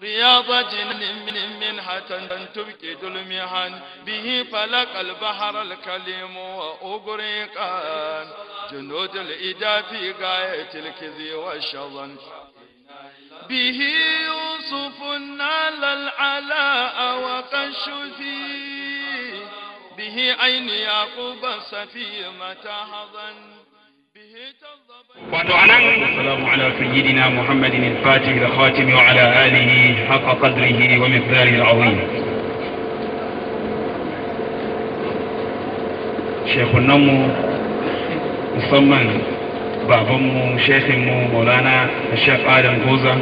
رياضة من منحة تبكي المحن به فلق البحر الكلم وأغرقا جنود الإدا في غاية الكذي والشظن به يوسف نال العلاء وقش فيه به عين يعقوب السفيمة حظا به تضب wato anan assalamu ala sayyidina muhammadin al-fatih al-khatim wa ala alihi haqqa qadrihi wa miqdarihi al-azim shekunan mu musamman baban mu shekhin mu maulana shek adam goza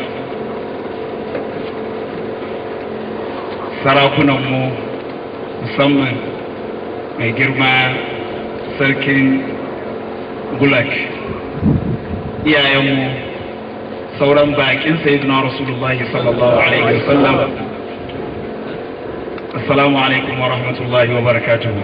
sarakunan mu musamman mai girma sarkin gulak iyayenmu sauran bakin sayyidina rasulullah sallallahu alaihi wasallam assalamu alaikum wa rahmatullahi wa barakatuhu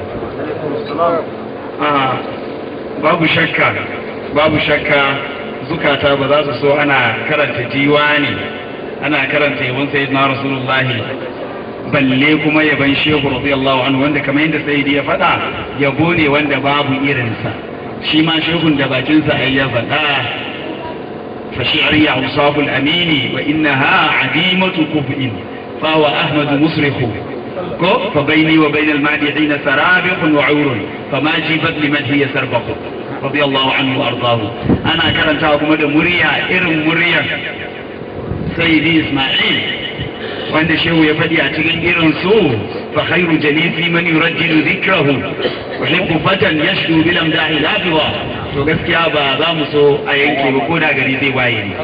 Ah, babu shakka babu shakka zukata ba za su so ana karanta diwani ana karanta yabon sayyidina rasulullahi balle kuma yaban shehu radiyallahu anhu wanda kamar yadda sayyidi ya faɗa yabo ne wanda babu irinsa shi ma shehun da bakinsa ai ya faɗa fa shi'ri awsaf al-amin wa innaha adimatu kub'in fa wa ahmad musrihu ko fa bayni wa bayna al-madihin sarabiq wa 'urun fa ma jibat liman hiya sarbaqu radiyallahu anhu wa ardahu ana karanta kuma da murya irin muryar sayyidi isma'il wanda shehu ya faɗi a cikin irin su fa khairu jalisi man yurajjilu dhikrahu uhibbu fatan yashdu bil amdahi lafiwa to gaskiya ba za mu so a yanke ba ko da gari zai waye ne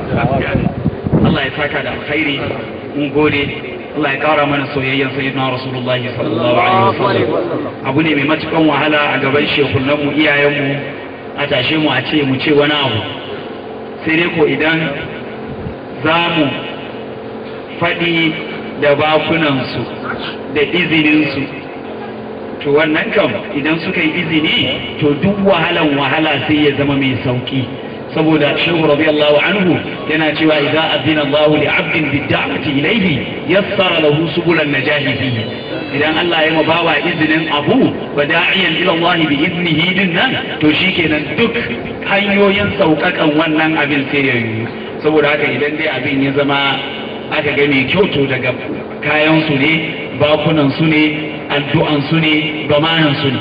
Allah ya saka da alkhairi mun gode Allah ya kara mana soyayyen sayyidina Rasulullah sallallahu alaihi wasallam abu ne mai matukan wahala a gaban shekunan mu iyayen mu a tashe mu a ce mu ce wani abu sai dai ko idan za mu faɗi da bakunansu da izininsu to wannan kam idan suka yi izini to duk wahalan wahala sai ya zama mai sauki saboda shehu radiyallahu anhu yana cewa idza azina Allah li 'abdin bid da'wati ilayhi yassara lahu subulan najahi fihi idan Allah ya mabawa izinin abu wa da'iyan ila Allah bi iznihi dinnan to shikenan duk hanyoyin sauƙaƙan wannan abin sai ya yi saboda haka idan dai abin ya zama aka ga mai kyau to daga kayan su ne bakunan su ne addu'an su ne gamanan su ne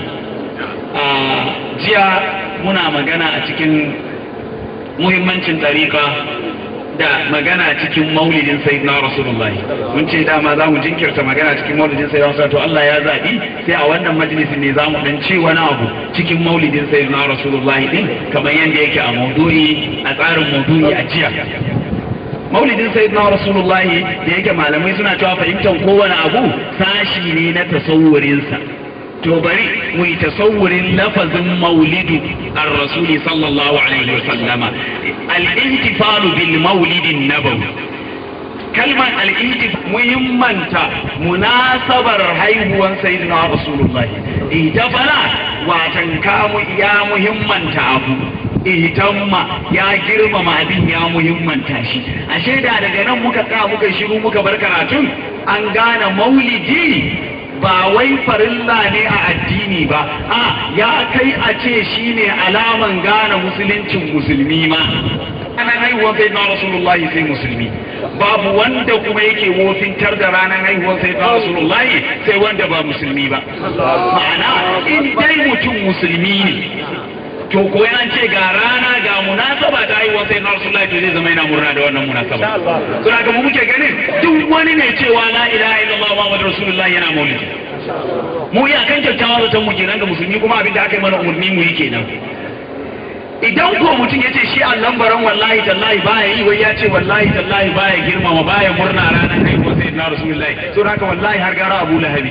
a jiya muna magana a cikin muhimmancin ɗariƙa da magana cikin maulidin sayyidina rasulullahi mun ce dama za mu jinkirta magana cikin maulidin sayyidina rasulullahi to Allah ya zaɓi sai a wannan majalisin ne za mu dan ce wani abu cikin maulidin sayyidina rasulullahi din kamar yadda yake a maudu'i a tsarin maudu'i a jiya maulidin sayyidina rasulullahi da yake malamai suna cewa fahimtar kowane abu sashi ne na tasawurinsa to bari mu yi tasawurin lafazin maulidu ar-rasuli sallallahu alaihi wasallama al-intifalu bil maulidin nabawi kalmar al-intif muhimmanta munasabar haihuwan sayyidina rasulullahi ihtafala watan kamu ya muhimmanta abu ihtamma ya girmama abin ya muhimmanta shi ashe da daga nan muka ka muka shiru muka bar karatun an gane maulidi ba wai farilla ne a addini ba a ya kai a ce shine alaman gane musuluncin musulmi ma ranar haihuwar sai na rasulullahi sai musulmi babu wanda kuma yake wofintar da ranar haihuwar sai na rasulullahi sai wanda ba musulmi ba ma'ana in dai mutum musulmi ne to ko ya ce ga rana ga munasaba ta haihuwar sai na rasulullahi to zai zama yana murna da wannan munasaba to haka mu muke ganin duk wani ne cewa la ilaha illallah muhammadu rasulullahi yana maulidi mu iyakan kyakkyawa zaton mu kenan ga musulmi kuma abin da aka yi mana umarni mu yi kenan idan ko mutum ya ce shi allan baran wallahi tallahi baya yi wai ya ce wallahi tallahi baya girmama baya murna ranar haihuwar sai na rasulullahi to haka wallahi har gara abu lahabi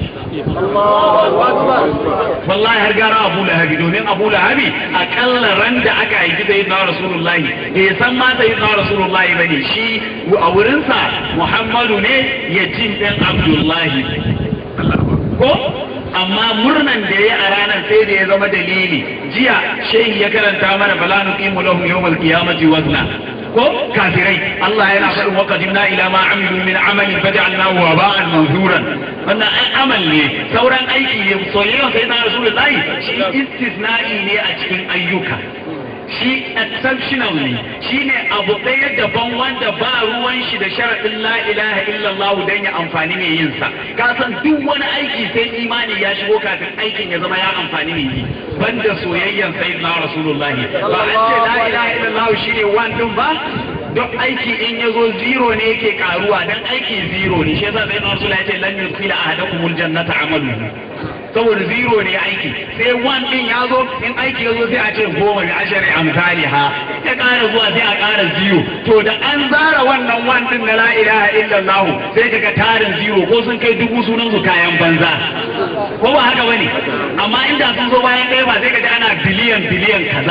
wallahi har gara abu lahabi domin abu lahabi akalla ran da aka haifi sai na rasulullahi bai san ma sai na rasulullahi bane shi a wurinsa muhammadu ne ya jin ɗan abdullahi ko amma murnan da ya a ranar sai da ya zama dalili jiya shehi ya karanta mana bala nuqimu lahum yawmal qiyamati wazna ko kafirai Allah yana faɗin wa qadimna ila ma amilu min amalin faj'alnahu waba'an manzuran wannan ai amal ne sauran aiki ne soyayya sai na rasulullahi shi istisna'i ne a cikin ayyuka shi exceptional ne shi ne abu ɗaya daban wanda ba ruwan shi da sharaɗin la ilaha illallah don ya amfani mai yin sa ka san duk wani aiki sai imani ya shigo kafin aikin ya zama ya amfani mai yi banda soyayyan sayyidina rasulullahi ba an ce la ilaha illallah shi ne one din ba duk aiki in ya zo zero ne yake karuwa dan aiki zero ne shi yasa sayyidina rasulullahi ya ce lan yudkhila ahadakumul jannata amaluhu saboda zero ne aiki sai one din ya zo in aiki ya zo sai a ce goma da ashari amsali ha ya ƙara zuwa sai a ƙara zero to da an zara wannan one din na la ilaha illallah sai kaga tarin zero ko sun kai dubu sunan su kayan banza ko ba haka bane amma inda sun zo bayan ɗaya ba sai kaga ana biliyan biliyan kaza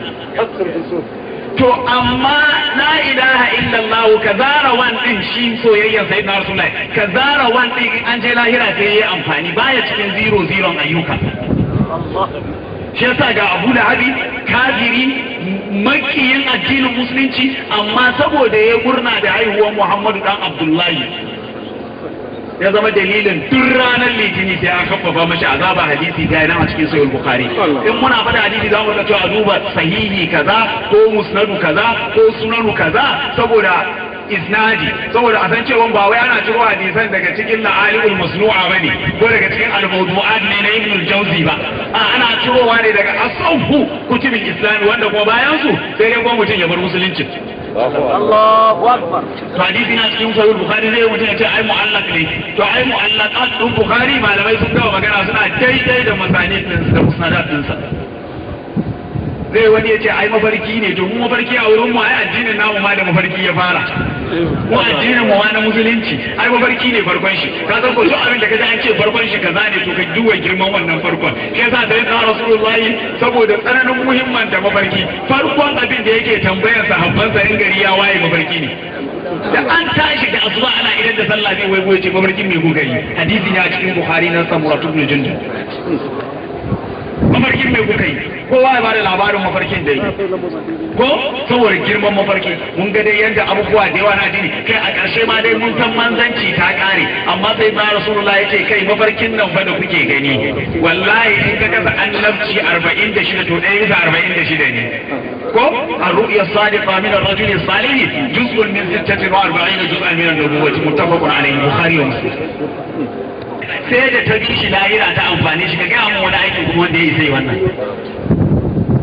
to amma la ilaha illallah ka zara wan din shi soyayyen sai na rasulullahi ka zara wan din an je lahira sai yayi amfani baya cikin zero zero ayyuka shi yasa ga Abu Lahabi kafiri makiyin addinin musulunci amma saboda ya gurna da haihuwar Muhammadu dan Abdullahi ya zama dalilin duk ranar litini sai an kafafa mashi azaba hadisi ga nan a cikin sahih bukhari in muna faɗa hadisi za mu ga cewa duba sahihi kaza ko musnadu kaza ko sunanu kaza saboda isnadi saboda a san cewa ba wai ana ciro hadisan daga cikin la'aliul masnu'a bane ko daga cikin al-mawdu'at ne na ibn al-jawzi ba a ana cirowa ne daga asawfu kutubin islami wanda kuma bayan su sai dai kuma mutum ya bar musulunci Allahu Akbar. to hadisi na cikin sahih bukhari zai mutum ya ce ai mu'allaq ne to ai mu'allaqat din bukhari malamai sun gawa magana suna daidai da masani din da musnadat din sa zai wani ya ce ai mafarki ne to mu mafarki a wurin mu ai addinin namu ma da mafarki ya fara mu addinin mu ma na musulunci ai mafarki ne farkon shi ka san ko duk abin da kaji an ce farkon shi kaza ne to ka duba girman wannan farkon shi yasa da ya rasulullahi saboda tsananin muhimman da mafarki farkon abin da yake tambayar sahabbansa in gari ya waye mafarki ne da an tashi da asuba ana idan da sallah zai waigo ce mafarkin mai gugari hadisi ne a cikin bukhari na samuratu ibn jundub mafarkin mai kuka yi kowa ya bada labarin mafarkin da yi ko saboda girman mafarki mun ga dai yadda abubuwa da yawa na dini kai a ƙarshe ma dai mun san manzanci ta ƙare amma sai ba rasulullah ya ce kai mafarkin nan fa da kuke gani wallahi in ka kasa annabci arba'in da shida to ɗaya bisa arba'in da shida ne ko a ru'ya sadiqa min ar-rajul salih juz'un min sittatin wa arba'in juz'an min an-nubuwwati muttafaqun alayhi bukhari wa muslim sai da ta bi shi lahira ta amfani shi ka gaya mun wani aikin kuma wanda ya yi sai wannan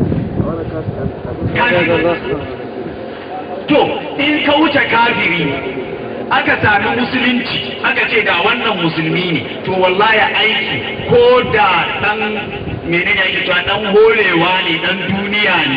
to in ka wuce kafiri aka sami musulunci aka ce da wannan musulmi ne to wallahi aiki ko da dan menene yake cewa dan horewa ne dan duniya ne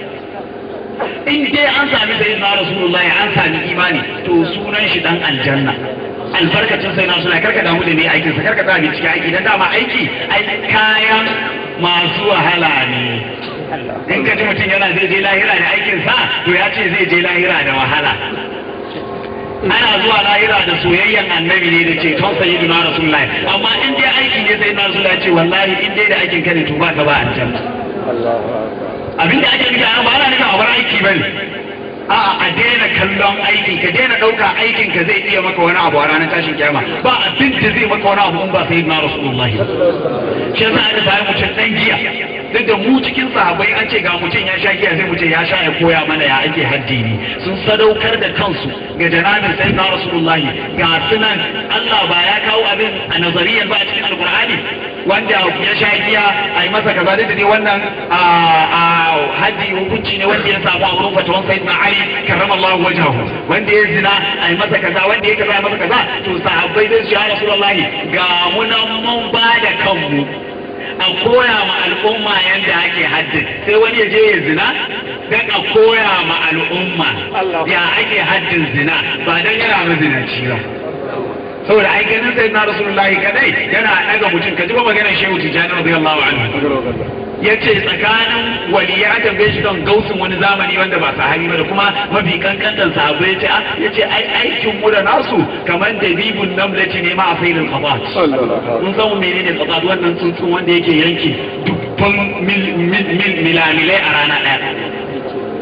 in dai an sami sayyidina rasulullahi an sami imani to sunan shi dan aljanna albarkacin sai na suna karka damu da ne aikin sa karka tsaya bincike aiki dan dama aiki ai kayan masu wahala ne in ka ji mutum yana zai je lahira da aikin sa to ya ce zai je lahira da wahala ana zuwa lahira da soyayyen annabi ne da ce ton sayyidina rasulullahi amma in dai aiki ne sai na rasulullahi ce wallahi in dai da aikin ka ne to ba ka ba aljanna abin da ake nufi a ba ana nufin a bar aiki bane a'a a daina kallon aikin ka daina ɗauka aikin ka zai iya maka wani abu a ranar tashin kiyama ba abin da zai maka wani abu in ba sai na rasulullah shi yasa aka bayan mutum ɗan giya duk da mu cikin sahabbai an ce ga mutum ya sha giya sai mutum ya sha ya koya mana ya ake haddini sun sadaukar da kansu ga janabin sai na rasulullah ga sunan Allah ba ya kawo abin a nazariyar ba a cikin alkur'ani wanda ya sha giya a yi masa kaza da ne wannan a haji hukunci ne wanda ya samu a wurin fatawan sayyidina Ali karrama Allah wajahu wanda ya zina a yi masa kaza wanda ya kaza ya masa kaza to sahabbai zai ya rasulullahi ga mu nan mun ba da kanmu a koya ma al'umma yadda ake haddin sai wani ya je ya zina dan a koya ma al'umma ya ake haddin zina ba dan yana mazinaci ba saboda ai ganin sai na rasulullahi kadai yana daga mutum ka ji ba maganar shehu tijjani radiyallahu anhu ya ce tsakanin waliya an tambaye shi don gausin wani zamani wanda ba sahabi ba da kuma mafi kankantan sahabu ya ce ya ce ai aikin mu da nasu kamar da bibun namlaci ne ma a failin qabat mun san menene qabat wannan tsuntsun wanda yake yanke dubban milamilai a rana daya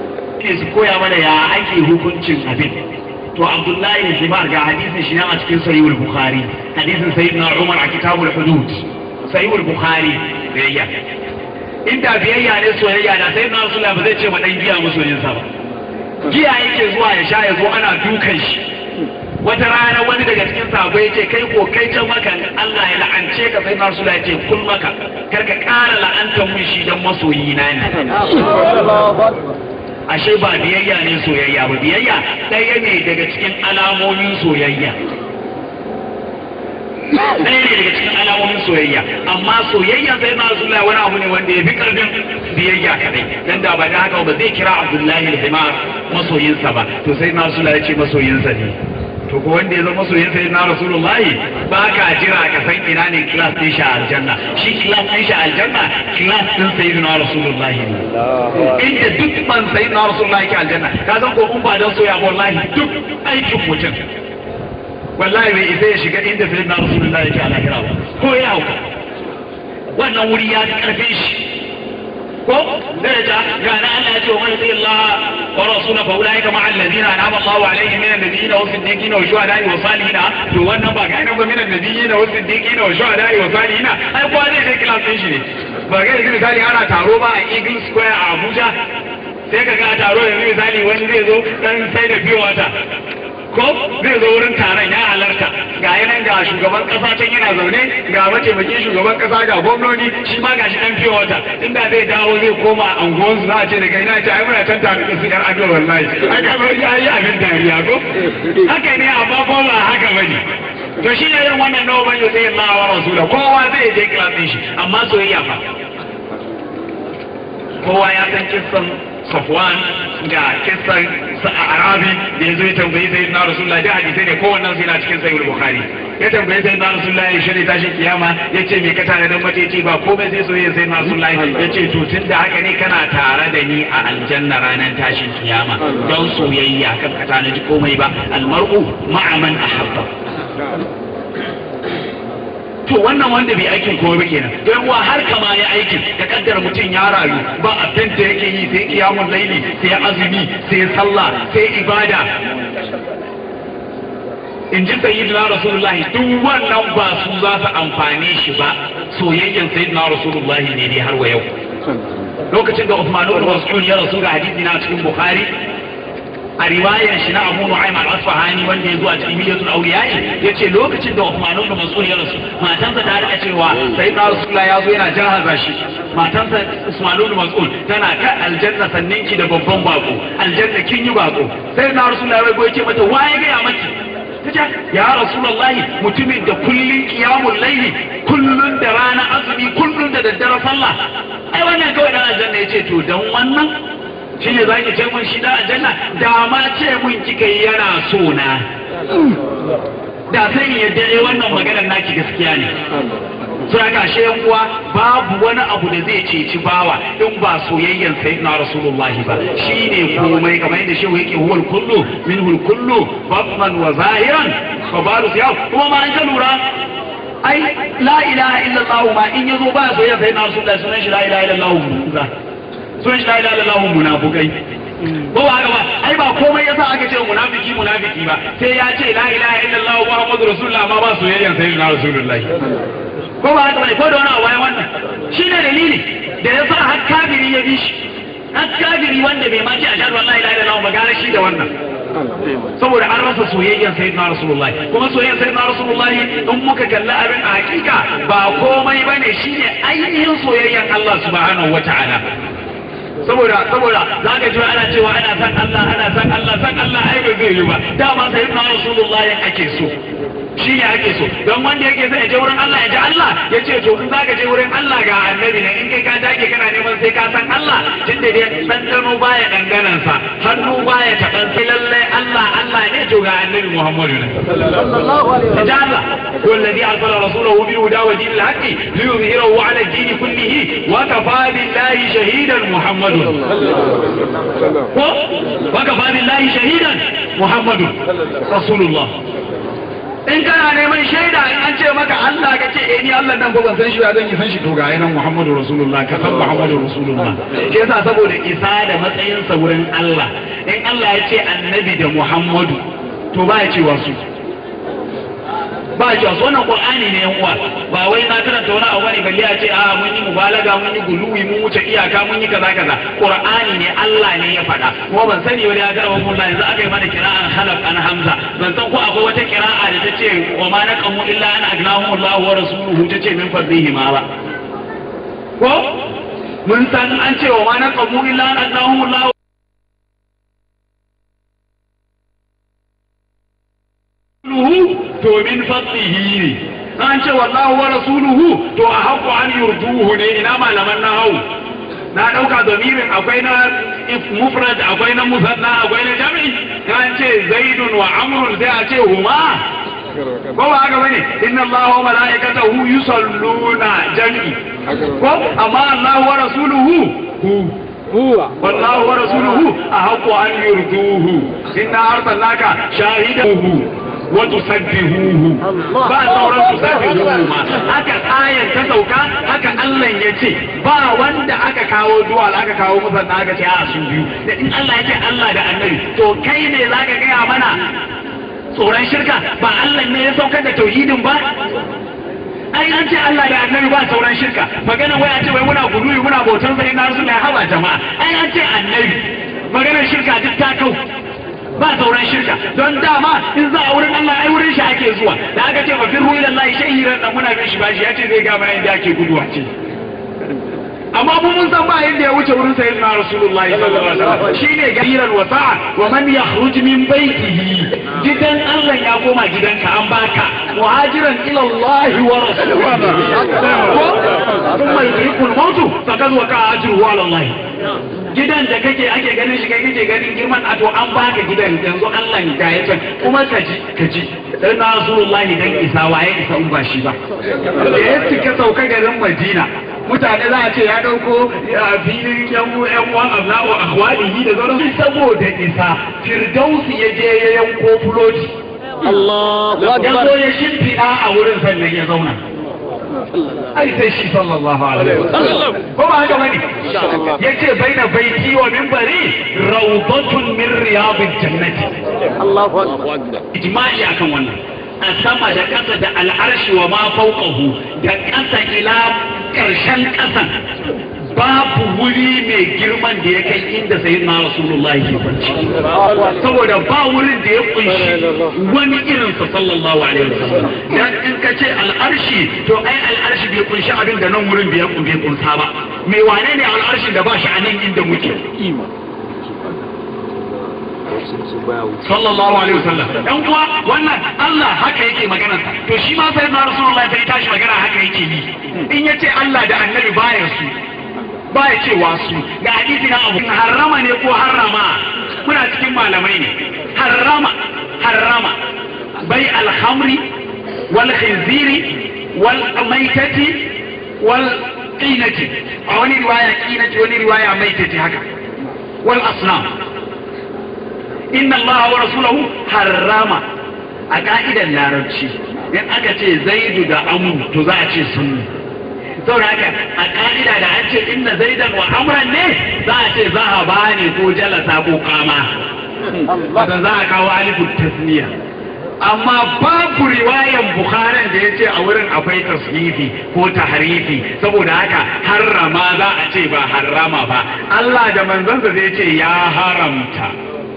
ne su koya mana ya ake hukuncin abin to abdullahi himar ga hadisin shi nan a cikin sahihul bukhari hadisin sayyidina umar a kitabul hudud sahihul bukhari biyayya inda biyayya ne soyayya da sayyidina rasulullah ba zai ce ma dan giya masoyinsa ba giya yake zuwa ya sha ya zo ana dukan shi wata rana wani daga cikin sabo ya ce kai ko kai can maka Allah ya la'ance ka sai nasu ya ce kun maka kar ka ƙara la'antar mun shi dan masoyi na ne ashe ba biyayya ne soyayya ba biyayya ɗaya ne daga cikin alamomin soyayya ɗaya ne daga cikin alamomin soyayya amma soyayya sai na Rasulullah wani abu ne wanda ya fi ƙarfin biyayya kadai dan da ba da haka ba zai kira Abdullahi al-Himar masoyinsa ba to sai na Rasulullah ya ce masoyinsa ne to ko wanda ya zama masoyin sai na rasulullahi ba ka jira ka san ina ne class din shi a aljanna shi class din shi a aljanna class din sayyidina rasulullahi ne inda duk ban sayyidina rasulullahi ke aljanna ka san ko in ba dan soya ba wallahi duk aikin mutum wallahi bai isa ya shiga inda sayyidina rasulullahi ke a lahira ba ko ya hauka wannan wuri ya fi karfin shi ko daraja ga na Allah ya ce wa man yuti Allah wa rasula fa ulaika ma alladhina an'ama Allahu alaihim minan nabiyyin wa siddiqin wa shuhada'i wa salihin to wannan ba ga nan ba minan nabiyyin wa siddiqin wa shuhada'i wa salihin ai ko zai kai class din shi ne ba ga yanzu misali ana taro ba a Eagle Square a Abuja sai ka ga taro yanzu misali wani zai zo dan sai da biyo wata ko zai zo wurin taron ya halarta ga yanan ga shugaban kasa can yana zaune ga mataimakin shugaban kasa ga gwamnoni shi ma ga shi dan fiye wata inda zai dawo zai koma anguwan su za a ce daga ina ce ai muna can tare da su yar ado wallahi ai ka bar ya yi abin dariya ko haka ne amma ko ba haka bane to shi ne irin wannan nawa ban yau Allah wa rasula kowa zai je kilasin shi amma soyayya fa kowa ya san kissan Safwan ga kissan Arabi da ya zo ya tambayi sai na Rasulullah da hadisai ne kowannen sai na cikin sahih Bukhari ya tambayi sai na Rasulullah ya shirya tashin kiyama ya ce me ka tare da mace ce ba komai sai soyayya sai na Rasulullah ya ce to tun da haka ne kana tare da ni a aljanna ranar tashin kiyama don soyayya kan ka tanaji komai ba almar'u ma'a man ahabba to wannan wanda bai aikin komai ba kenan don wa har kama ya aikin ka kaddara mutum ya rayu ba abin da yake yi sai kiyamun laili sai azumi sai sallah sai ibada in ji sayyidina rasulullahi duk wannan ba su za su amfane shi ba soyayyen sayyidina rasulullahi ne dai har wa yau lokacin da Uthman ibn Mas'ud ya rasu ga hadisi na cikin Bukhari a riwayar shi na Abu Nu'aym al-Asfahani wanda ya zo a cikin Hilyatul Awliya yace lokacin da Uthman ibn Mas'ud ya rasu matansa ta rika cewa sayyidina Rasulullah ya zo yana jahaza shi matansa Usman ibn Mas'ud tana ka aljanna sannin ki da babban bako aljanna kin yi bako sayyidina Rasulullah ya goye ce mata waye ga ya maki tace ya Rasulullahi mutumin da kullun qiyamul layli kullun da rana azumi kullun da daddare sallah ai wannan kawai dan aljanna yace to dan wannan shi ne za ki ce mun shi da aljanna da ma ce mun kika yi yana so na da sai ya dare wannan maganar naki gaskiya ne so ya gashe yan uwa babu wani abu da zai ceci bawa in ba soyayyen sayyidina rasulullahi ba shine komai kamar yadda shehu yake huwal kullu minhul kullu batman wa zahiran fa baru siya kuma ma an ka lura ai la ilaha illallah ma in yazo ba soyayyen sayyidina rasulullahi sunan shi la ilaha illallah sun shi la ilaha illallah munafikai ko ba haka ba ai ba komai yasa aka ce munafiki munafiki ba sai ya ce la ilaha illallah muhammadu rasulullah ma ba soyayyan sayyidina rasulullah ko ba haka ba ko da wani abu bayan wannan shine dalili da yasa har kafiri ya bi shi har kafiri wanda bai ma ce ashhadu an la ilaha illallah ba gare shi da wannan saboda an rasa soyayyen sayyidina rasulullah kuma soyayyen sayyidina rasulullah in muka kalli abin a hakika ba komai bane shine ainihin soyayyen Allah subhanahu wataala saboda saboda za ka ji ana cewa ana san Allah ana san Allah san Allah ai ba zai yi ba dama sai na Rasulullahi ake so shi ne ake so don wanda yake sai ya je wurin Allah ya ji Allah ya ce to in zaka je wurin Allah ga annabi ne in kai ka dage kana neman sai ka san Allah tun da dai dandano baya danganan sa hannu baya taban sai lalle Allah Allah ne to ga annabi Muhammadu ne sallallahu alaihi wasallam Allah والذي أرسل رسوله بالهدى ودين الحق ليظهره على الدين كله وكفى بالله شهيدا محمد وكفى بالله شهيدا محمد رسول الله in kana neman shaida in an ce maka Allah ka ce eh ni Allah nan ba ban san shi ba zan yi san shi to ga nan Muhammadu Rasulullah ka san Muhammadu Rasulullah ke yasa saboda isa da matsayin sa wurin Allah in Allah ya ce annabi da Muhammadu to ba ya cewa su ba ya cewa su wannan Qur'ani ne yan uwa ba wai na karanta wani abu bane balle a ce a mun yi mubalaga mun yi guluwi mun wuce iyaka mun yi kaza kaza Qur'ani ne Allah ne ya faɗa kuma ban sani wani ya garba mun yanzu aka yi mana kira'an halaf an hamza ban san ko akwai wata kira'a da ta ce wa ma naqamu illa an agnahum Allah wa rasuluhu ta ce min fadlihi ma ba ko mun san an ce wa ma naqamu illa an agnahum Allah to min fadlihi ne an ce wallahu wa rasuluhu to a haƙu an yurduhu ne ina malaman na hau na ɗauka domirin akwai na mufrad akwai na musanna akwai na jami'i an ce zaidun wa amrun sai a ce huma ko ba haka bane inna allaha wa mala'ikatahu yusalluna jami'i ko amma allahu wa rasuluhu hu huwa wallahu wa rasuluhu ahaqqu an yurduhu inna arsalnaka shahidahu wa tusabbihuhu ba sauran tusabbihuhu ma haka ayan ta sauka haka Allah ya ce ba wanda aka kawo duwal aka kawo musanna aka ce a su biyu da in Allah ya ce Allah da annabi to kai ne zaka gaya mana tsoron shirka ba Allah ne ya saukar da tauhidin ba ai an ce Allah da annabi ba sauran shirka magana wai a ce wai muna guduwi muna bautar sai na su ne haba jama'a ai an ce annabi maganar shirka duk ta kau ba sauran shirka don dama in za a wurin Allah ai wurin shi ake zuwa da aka ce ba firru ila Allah shahiran dan muna bin shi bashi ya ce zai ga mana inda ake guduwa ce amma mu mun san ba yadda ya wuce wurin sayyidina rasulullahi sallallahu alaihi wasallam shine gariran wasa'a wa man yakhruj min baitihi gidan Allah ya koma gidanka an baka muhajiran ila Allah wa rasulihi thumma yudrikul maut faqad waqa ajruhu ala Allah gidan da kake ake ganin shi kai kake ganin girman a to an baka gidan yanzu Allah ya ya can kuma ka ji ka ji dan rasulullahi dan isa waye isa in ba shi ba da ya cika sauka garin Madina mutane za a ce ya ɗauko filin yan yan uwan abna'u akhwalihi da sauran saboda isa firdausi ya je ya yanko fuloti Allahu ya zo akbar ya shimfiɗa a wurin sannan ya zauna ai sai shi sallallahu alaihi wasallam ko ba haka bane yace baina baiti wa minbari rawdatun min riyadil jannati Allahu akbar ijma'i akan wannan a sama da ƙasa da al'arshi wa ma fauqahu da ƙasa ila ƙarshen ƙasan babu wuri mai girman da ya kai inda sayi na rasulullahi ke kwanci saboda ba wurin da ya kunshi wani irin sa sallallahu alaihi wasallam dan in ka ce al'arshi to ai al'arshi bai kunshi abin da nan wurin bai bai kunsa ba me wane ne al'arshin da ba shi a nan inda muke sallallahu alaihi wasallam dan uwa wannan Allah haka yake magana to shi ma sai na rasulullahi sai tashi magana haka yake yi in yace Allah da annabi baya su baya cewa su ga hadisi na abu harrama ne ko harrama muna cikin malamai ne harrama harrama bai alhamri wal khinziri wal maitati wal qinati a wani riwaya qinati wani riwaya maitati haka wal asnam inna Allah wa rasulahu harrama a ka'idar larabci in aka ce zaidu da amu to za a ce sunni saboda haka a ka'ida da an ce inna zaidan wa amran ne za a ce zahaba ne ko jalasa ko kama wato za a kawo alifun tasniya amma babu riwayan bukharin da ya ce a wurin akwai tasrifi ko tahrifi saboda haka harrama za a ce ba harrama ba Allah da manzansa zai ce ya haramta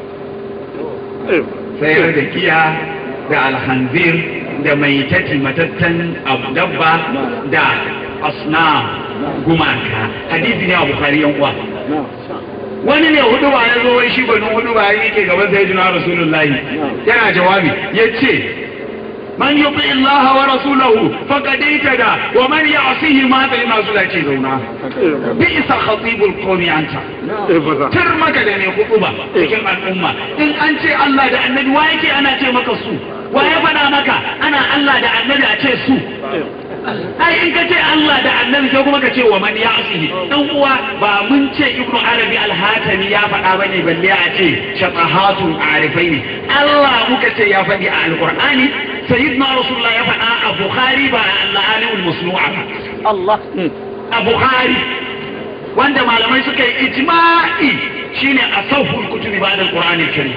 sayar da kiya da alhanzir da mai tati matattan dabba da asna gumaka hadisi ne a bukari yan uwa wani ne hudu ba ya zo wai shi banu hudu ba ya ke gaban sai jina rasulullahi yana jawabi ya ce man yuti Allah wa rasulahu faqad itada wa man ya'sihi ma bai masu da ce zauna bi isa khatibul qawmi anta tar maka da ne ba cikin al'umma in an ce Allah da annabi wa yake ana ce maka su wa ya faɗa maka ana Allah da annabi a ce su ai in ka ce Allah da annabi sai kuma ka ce wa man ya'sihi dan uwa ba mun ce ibnu arabi al-hatami ya faɗa bane balle a ce shatahatun arifai ne Allah muka ce ya faɗi a alqur'ani sayyidina rasulullah ya faɗa a bukhari ba a al masnu'a ba Allah a bukhari wanda malamai suka yi ijma'i shine asawful kutubi ba'da al-qur'ani al-karim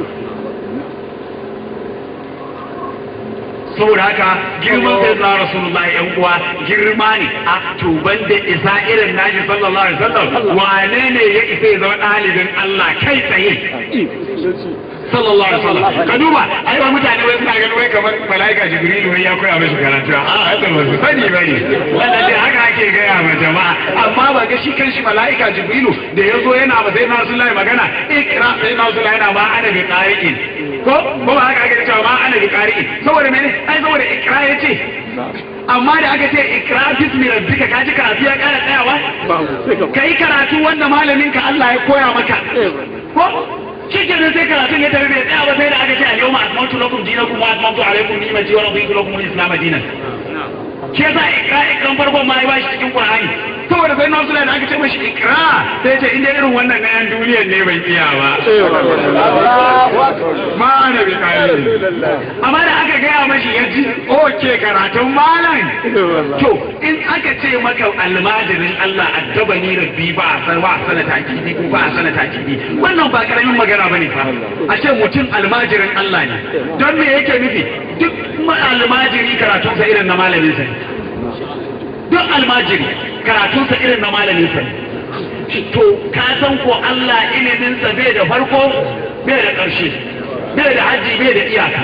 saboda haka girman sai na rasulullahi yan uwa girma ne a tuban da isa irin nashi sallallahu alaihi wasallam wane ne ya isa ya zama ɗalibin Allah kai tsaye sallallahu alaihi wasallam ka duba ai ba mutane wai suna ganin wai kamar malaika jibrilu wai ya koya musu karatu a haka ba su sani bane wannan dai haka ake gaya ma jama'a amma ba ga shi kanshi malaika jibrilu da ya zo yana ba sai na rasulullahi magana ikra sai na rasulullahi yana ma ana bi qari'in ko ko ba haka ake cewa ma ana bi qari'in saboda mene ai saboda ikra yace amma da aka ce ikra bismi rabbika kaji karatu ya kara tsayawa kai karatu wanda malamin ka Allah ya koya maka ko shi ke sai karatun ya tafi bai tsaya ba sai da aka ce al-yawma akmaltu lakum dinakum wa atmamtu alaykum ni'mati wa raditu lakum al-islam dinan shi yasa ikra ikran farkon ma ya bashi cikin qur'ani saboda sai nasu da aka ce mashi ikra sai ce inda irin wannan na yan duniyar ne bai iya ba ma ana bi kare amma da aka gaya mashi ya ji oke karatun malam to in aka ce maka almajirin Allah addabani rabbi ba a san ba a sana takidi ko ba a sana takidi wannan ba karamin magana bane fa a ce mutum almajirin Allah ne don me yake nufi duk almajiri karatunsa irin na malamin sa duk almajiri karatunsa irin na malamin sa to ka san ko Allah iliminsa bai da farko bai da ƙarshe bai da haji bai da iyaka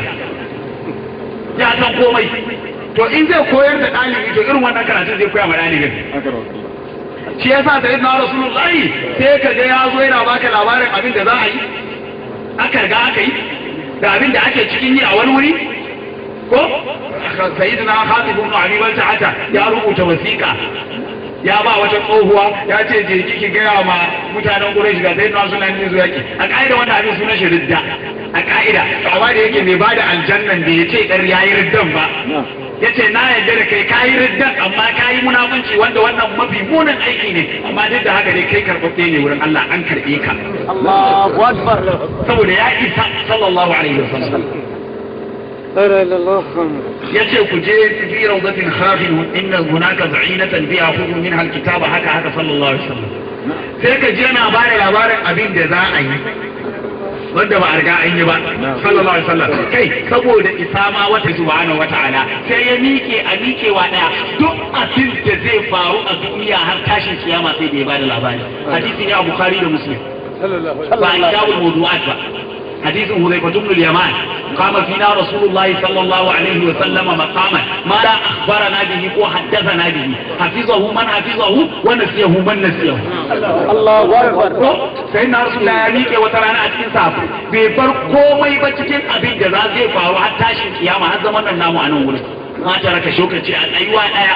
ya san komai to in zai koyar da ɗalibi to irin wannan karatun zai koya ma ɗalibin shi ya sa sai na rasulullahi sai ka ga ya zo yana baka labarin abin da za a yi aka riga aka yi da abin da ake cikin yi a wani wuri ko sayyidina Khatib ibn Abi Balta'ata ya rubuta wasiƙa ya ba wata tsohuwa ya ce je kiki gaya ma mutanen Quraysh ga sayyidina Usman ne zuwa ki a kaida wanda abin sunan shi ridda a kaida amma da yake mai bada aljannan da yace dar yayi riddan ba yace na yarda da kai kayi riddan amma kayi munafunci wanda wannan mafi munin aiki ne amma duk da haka dai kai karɓaɓɓe ne wurin Allah an karɓe ka Allahu akbar saboda ya isa sallallahu alaihi wasallam لا اله الا الله yace ku je fi rawdatin khafin inna hunaka za'inatan biha khudhu minha alkitaba haka haka sallallahu alaihi wasallam sai ka je na bare labarin abin da za a yi wanda ba a riga an yi ba sallallahu alaihi wasallam kai saboda isama wata subhanahu wata'ala sai ya miƙe a miƙewa daya duk abin da zai faru a duniya har tashin kiyama sai da ya bada labari hadisi ne a bukhari da muslim ba a kitabul mawdu'at ba حديث هذيفة بن اليمان قام فينا رسول الله صلى الله عليه وسلم مقاما ما لا أخبرنا به وحدثنا به حفظه من حفظه ونسيه من نسيه الله اكبر sai na rasu da ya miƙe wata rana a cikin safu bai bar komai ba cikin abin da za zai faru har tashin kiyama har zaman nan namu a nan wurin ma ta raka shokaci a tsayuwa ɗaya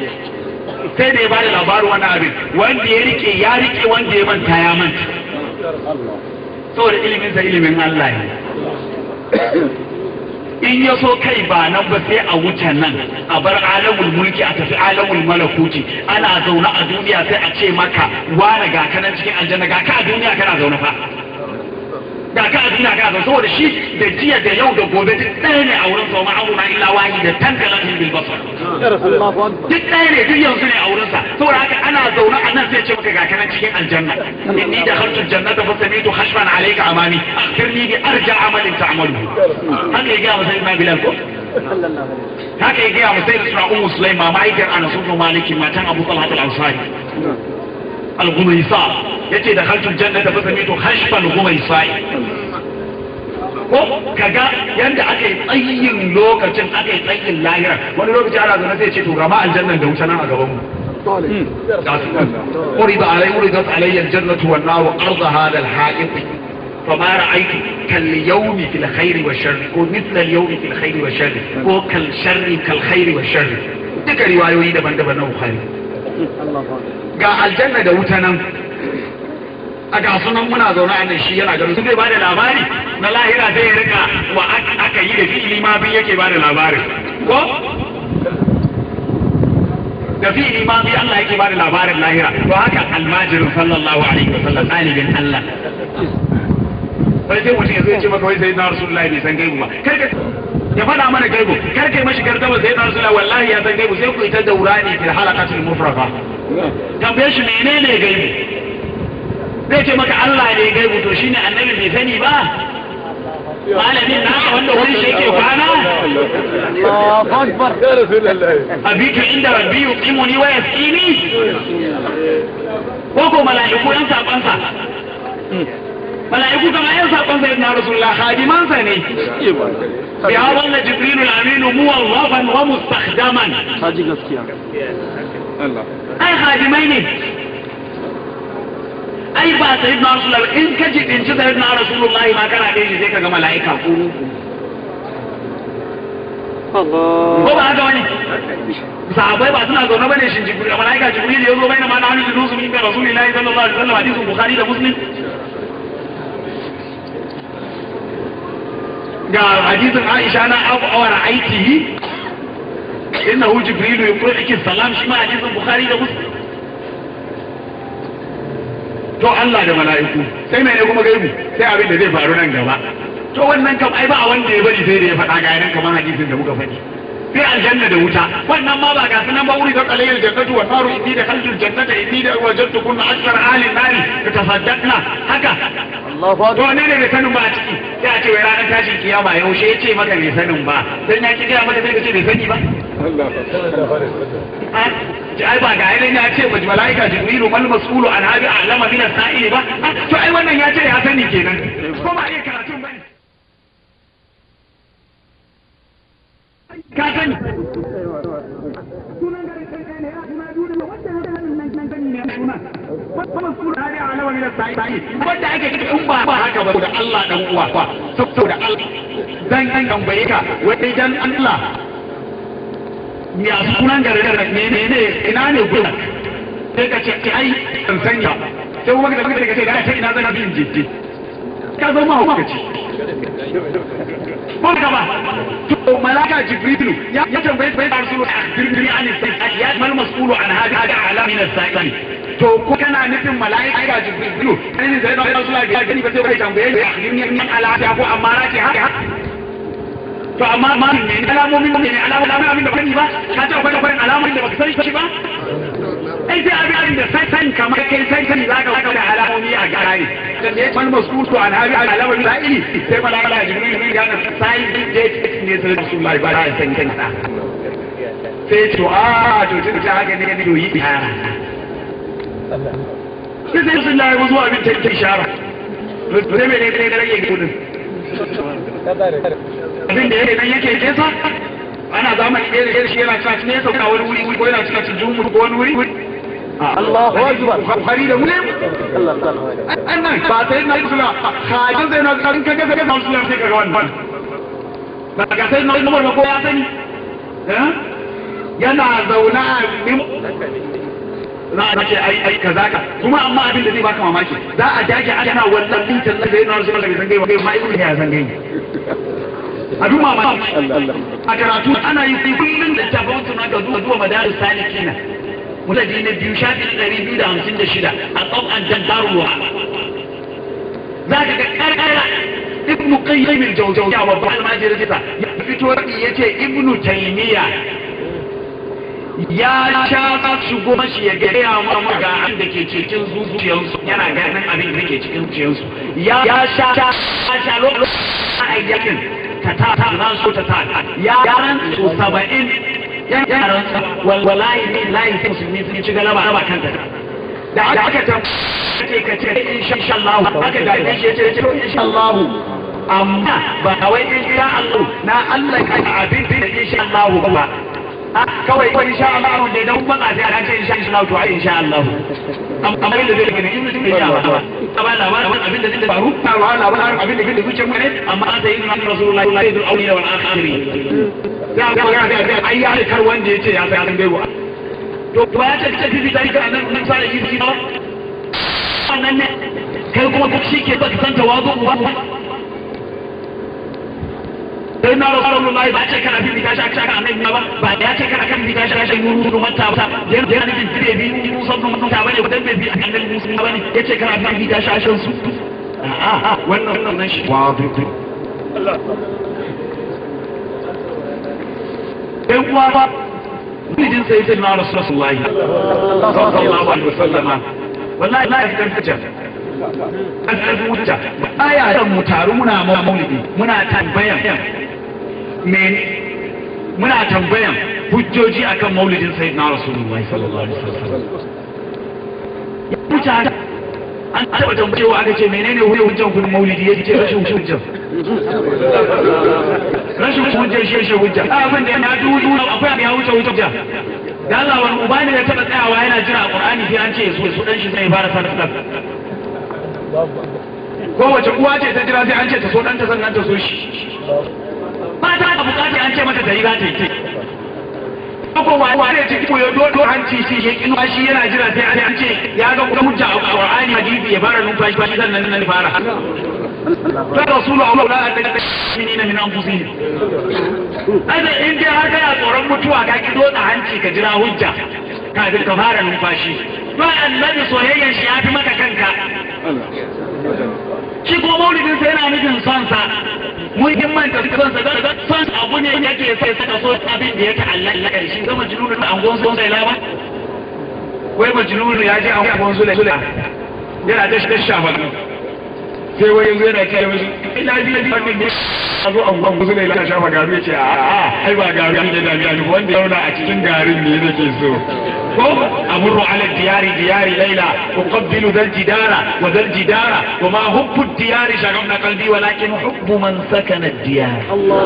sai da ya bada labarin wannan abin wanda ya rike ya rike wanda ya manta ya manta saboda iliminsa ilimin Allah ne in ya so kai ba nan ba sai a wuce nan a bar alamul mulki a tafi alamul malakuti ana zaune a duniya sai a ce maka wane ga kanan cikin aljanna ga ka a duniya kana zaune fa ga ka a duniya kana zaune saboda shi da jiya da yau da gobe duk ɗaya ne a wurin sa ma'amuna illa wahi da tantalan bil basar الله اكبر duk ɗaya ne duk yanzu ne a wurinsa saboda haka ana zaune a nan sai ce maka ga kanan cikin aljanna inni da khaltu jannata fa samitu khashfan alayka amami akhbirni bi arja amalin ta'malu haka ya ga masa ibn bilal ko haka ya ga masa suna ummu sulaima ma'aikar anas ibn maliki matan abu talha al-ansari al-ghumaysa yace da khaltu jannata fa samitu khashfan ghumaysa ko kaga yanda aka yi tsayin lokacin aka yi tsayin lahira wani lokaci ana zaune sai ce to gama aljannan da wuce nan a gaban mu أريد علي أريدت علي الجنة والنار أرض هذا الحائط فما رأيت كاليوم في الخير والشر ومثل اليوم في الخير والشر وكالشر كالخير والشر duka riwayoyi daban-daban na Bukhari ga aljanna da wuta nan a ga sunan muna zaune a nan shi yana ganin su zai bada labari na lahira zai rika wa aka yi da fi'ili ma bin yake bada labarin ko da fi'ili ma bi Allah yake bada labarin lahira to haka almajirin sallallahu alaihi wa sallam ɗalibin Allah wai sai mutum ya zo ya ce maka wai sai na rasulullahi bai san gaibu ba kai ka ya faɗa mana gaibu kar kai mashi gardama sai na rasulullahi wallahi ya san gaibu sai ku ita daurani fil halaqatil mufraqa tambaye shi menene gaibu zai ce maka Allah ne gaibu to shine annabi bai sani ba malamin naka wanda wani shi yake kwana الله أكبر يا رسول الله abitu inda rabbi yuqimuni wa yasqini ko ko mala'iku yan sabansa mala'iku kama yan sabansa ibn rasulullah khadimansa ne ya walla jibril al-amin muwazzafan wa mustakhdaman هذه gaskiya ai khadimai ne ai ba sayyidina rasulullah in ka ji din sayyidina rasulullah ma kana dai sai ka ga mala'ika ko ko الله ba haka wani sahabbai ba suna zaune bane shin jibril malaika jibril ya zo bai na mana hannun nusu min rasulillahi sallallahu alaihi wasallam hadisin bukhari da muslim ga hadisin aisha na abu awar aiki innahu jibril yuqri'uki salam shi ma hadisin bukhari da muslim to Allah da mala'iku sai mai ne kuma gaibu sai abin da zai faru nan gaba to wannan kam ai ba a wanda ya bari sai da ya faɗa ga yanan kamar hadisin da muka faɗi sai aljanna da wuta wannan ma ba ga sunan ba wuri da qalayil jannatu wa naru inni da khalqul jannata inni da wajadtu kunna akthar ahli nari tasaddaqna haka الله to أكبر ne ne bai sanin ba a ciki sai a ce wai ranar tashin kiyama yaushe ya ce maka bai sanin ba dan ya ki gaya maka sai ka ce bai sani ba Ah, ji ai ba ga ainihin ya ce ba mala'ika jibrilu mal mas'ulu an habi a'lama min as-sa'ili ba Ah, to ai wannan ya ce ya sani kenan ko ba iya karatun bane ka sani wanda ake kika in ba ba haka ba da Allah dan uwa fa saboda Allah dan an tambaye ka wai dan Allah ya sunan garin ne ne ne ina ne gudan sai ka ce ai ban sanya sai kuma ka tafi ka ce da ta ina zan bin jiddi ka zama hukaci ko ka ba to malaka jibrilu ya ya tambaye bai da rasulu akhbirni an sai ya mal mas'ulu an hada hada alamin as-sa'il to ko kana nufin mala'ika jibrilu kai ne sai da rasulu ya gani ba sai bai tambaye ni akhbirni an ala ko amma na ce haka to amma ma ne alamomin ne alamomin abin da bani ba ka ta akwai akwai alamomin da baka sani shi ba ai sai abin abin da sai san kamar kai sai sani za ka ga alamomi a gare da ne man masul to an habi alamomin da ili sai malaka jibril ne ga sai date ne sai rasulullahi ba ya san kansa sai to a to tun ta haka ne ne yi sai sai rasulullahi ya zo abin ta ishara to ne ne ne da rage gudun abin da yake nan yake nesa ana zamani ɗaya da shi yana cika nesa ko wani wuri ko yana cika cikin jumur ko wani wuri الله أكبر Bukhari da Muslim الله أكبر annan ba sai na suna hajin sai na karin kaga kaga da suna sai kaga wannan ba ga sai na Umar ba ko ya sani eh yana zauna a mim za a ce ai ai kaza ka kuma amma abin da zai baka mamaki za a dage ana wannan mintan da sai na Rasulullah bai san gaiwa ma ibnu ya san gaiwa abin mamaki a karatu ana yi kullum da tafawun suna ga zuwa zuwa madaris salikina mutane na biyu shafi ɗari biyu da hamsin da shida a tsawon jantarwa za ka ga ƙarƙara ibn qayyim al-jawzawiyya wa ba al-majid kita ya fito ya ce ibn taymiya ya sha shigo mashi ya ga ya mu ga abin da ke cikin zuciyarsu yana ganin abin da ke cikin zuciyarsu ya ya sha sha lokacin ayyakin ta ta ta ran so ta ta ya ran su 70 yaran wallahi ne layi sai musulmi sun ci galaba ba kanta da aka ta ce ka ce insha Allah aka da shi ce ce insha Allah amma ba wai insha Allah na Allah ka abin da insha Allah ba kawai ko insha Allah da dan ban a sai ce insha Allah to ai insha Allah amma da zai gani in mutum ya ba ba labarin abin da zai faru ta ba labarin abin da zai zuce mu ne amma an sai inna rasulullahi sayyidul awliya wal akhirin ya ga ga ga ai ya kar wanda yace ya sai an gaiwa to ba ya ce ce bibi dai kana nan sai yi shi ba wannan ne kai kuma duk shi ke ba ka san tawazu ba sai na rasulullahi ba ce kana bibi tashi aka annabi ba ba ya ce kana kan bibi tashi aka yi nuru mata ba da da ne bibi da bibi musa bin mutum ta bane wadan bibi annabi musa ba ne yace kana bibi tashi a shan su a'a wannan wannan shi wa Allah kai kuwa ba mijin sai sai na rasulullahi sallallahu alaihi wasallama wallahi la yakan kace an karbi wuta aya dan mu taru muna maulidi muna tambayan me muna tambayan hujjoji akan maulidin sayyidina rasulullahi sallallahu alaihi wasallam ya wuce an taɓa tambayewa aka ce menene hujjan kun maulidi ya ce rashin hujjan rashin hujjan shi shi hujja abin da ya dudu akwai abin ya wuce hujja da Allah wani uba ne ya taɓa tsayawa yana jira a Qur'ani sai an ce su su dan shi zai fara sanar kowace uwa ce ta jira sai an ce ta so ɗanta sannan ta so shi ba ta da bukata an ce mata ta yi za ta yi ko wa wa ne ciki ko ya dodo hanci shi shi kin shi yana jira sai an ce ya ga kuma hujja a Qur'ani hadisi ya fara numfashi ba shi sannan nan fara ta rasulu Allah la ta'minina min anfusihim ada in dai har kana tsoron mutuwa ka ki dotsa hanci ka jira hujja kafin ka fara numfashi to annabi soyayyan shi ya fi maka kanka shi ko maulidin sai yana nufin son sa muhimmanta son sa da son abu ne yake sai saka so abin da ya ta'allaka da shi zama jununu da angon son sai lawa wai majnunu ya je angon sule sule yana da shi shafa sai wai yanzu yana kai mishi ina ji da wannan ne a zo angon sule ya shafa garu ya ce a a ai ba garu ne da gani wanda ya zauna a cikin garin ne nake so ko amuru ala diyari diyari laila uqabbilu dal jidara wa dal jidara wa ma hubbu diyari shagabna qalbi walakin hubbu man sakana diyar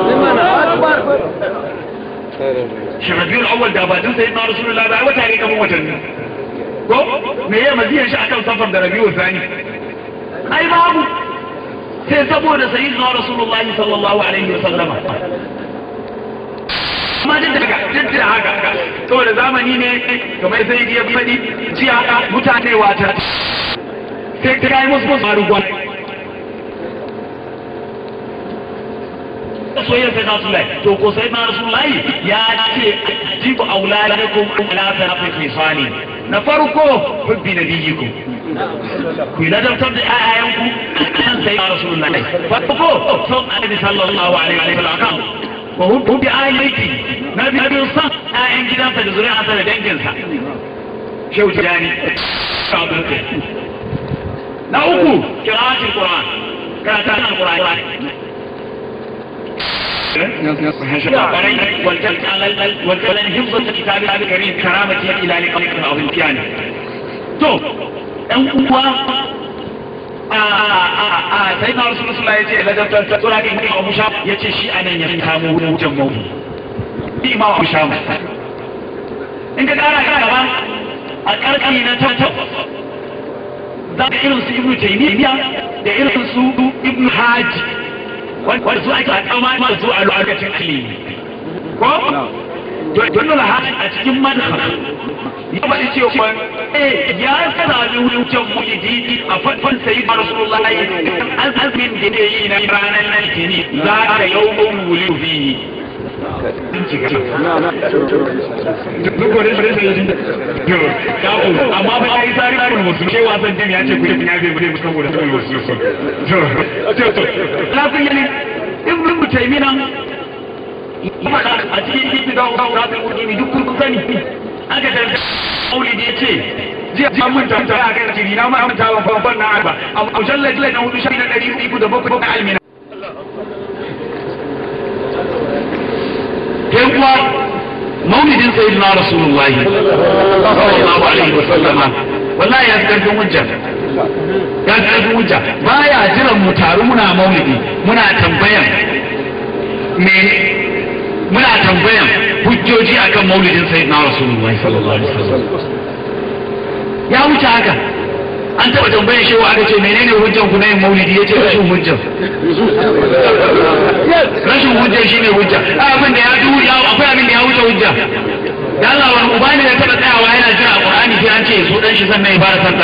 shi rabiul awwal da ba din sayyidina rasulullah ba wata ne kamar watanni ko me ya maziyan shi akan safar da rabiul thani ai babu sai saboda sayyidina rasulullah sallallahu alaihi wa sallama amma duk da duk da haka saboda zamani ne kamar sai ya faɗi ji haka mutane wata sai ta kai musu musu faru gwan soyayyar sai nasu lai to ko sai na rasulullahi ya ce jibu auladakum ala tarafi fisali na farko hubbi nabiyikum ku ladabtar da ƴaƴanku kan sai na rasulullahi farko son annabi sallallahu alaihi wa sallam wa hubbi ayyuki na biyu son ƴaƴan gidansa da zuri'arsa da danginsa shehu tijani na uku kira'atul qur'an karatun alqur'an والجلال حفظ الكتاب الكريم كرامتي الى لقائك العظيم كيان تو ان uwa a sai na rasu rasu ya ce ladabtar ta tsura kan kuma abu sha ya ce shi anan ya kamo wujan mawudu bi ma abu sha in ka kara ka gaba a karkari na ta za ka irin su ibnu taymiya da irin su ibnu haji wanda su ake kama ma su a lokacin ilimi ko don nuna hajji a cikin madhab ya faɗi cewa eh ya sami wucin mulidi a fadfan sayi da rasulullahi an azumin da ne yi na ranar nan kini za ka yau mun wuli fi amma ba ya yi tsari na musu ce wasan jami ya ce ku yi ya zai bude musu saboda saboda wasu sun lafin yanin ibn mutaimina a cikin titi da wura da wuri duk kun sani aka da maulidi ya ce jiya jiya mun tanta a kan jiri na ma mun tawa babban na arba a mujallar na hudu shi na ɗari uku da bakwai na almina yan uwa maulidin sayyidina rasulullahi sallallahu alaihi wa sallama wallahi ya karfin hujja ya karfin hujja baya jiran mu taru muna maulidi muna tambayan me muna tambayan hujjoji akan maulidin sayyidina rasulullahi sallallahu alaihi wasallam ya wuce haka an taɓa tambayan shewa aka ce menene hujjan ku na yin maulidi ya ce rashin hujjan rashin hujjan shine hujja abin da ya du ya akwai abin da ya wuce hujja da Allah wani uba ne da taɓa tsayawa yana jira a Qur'ani sai an ce so dan shi sannan ya fara sallar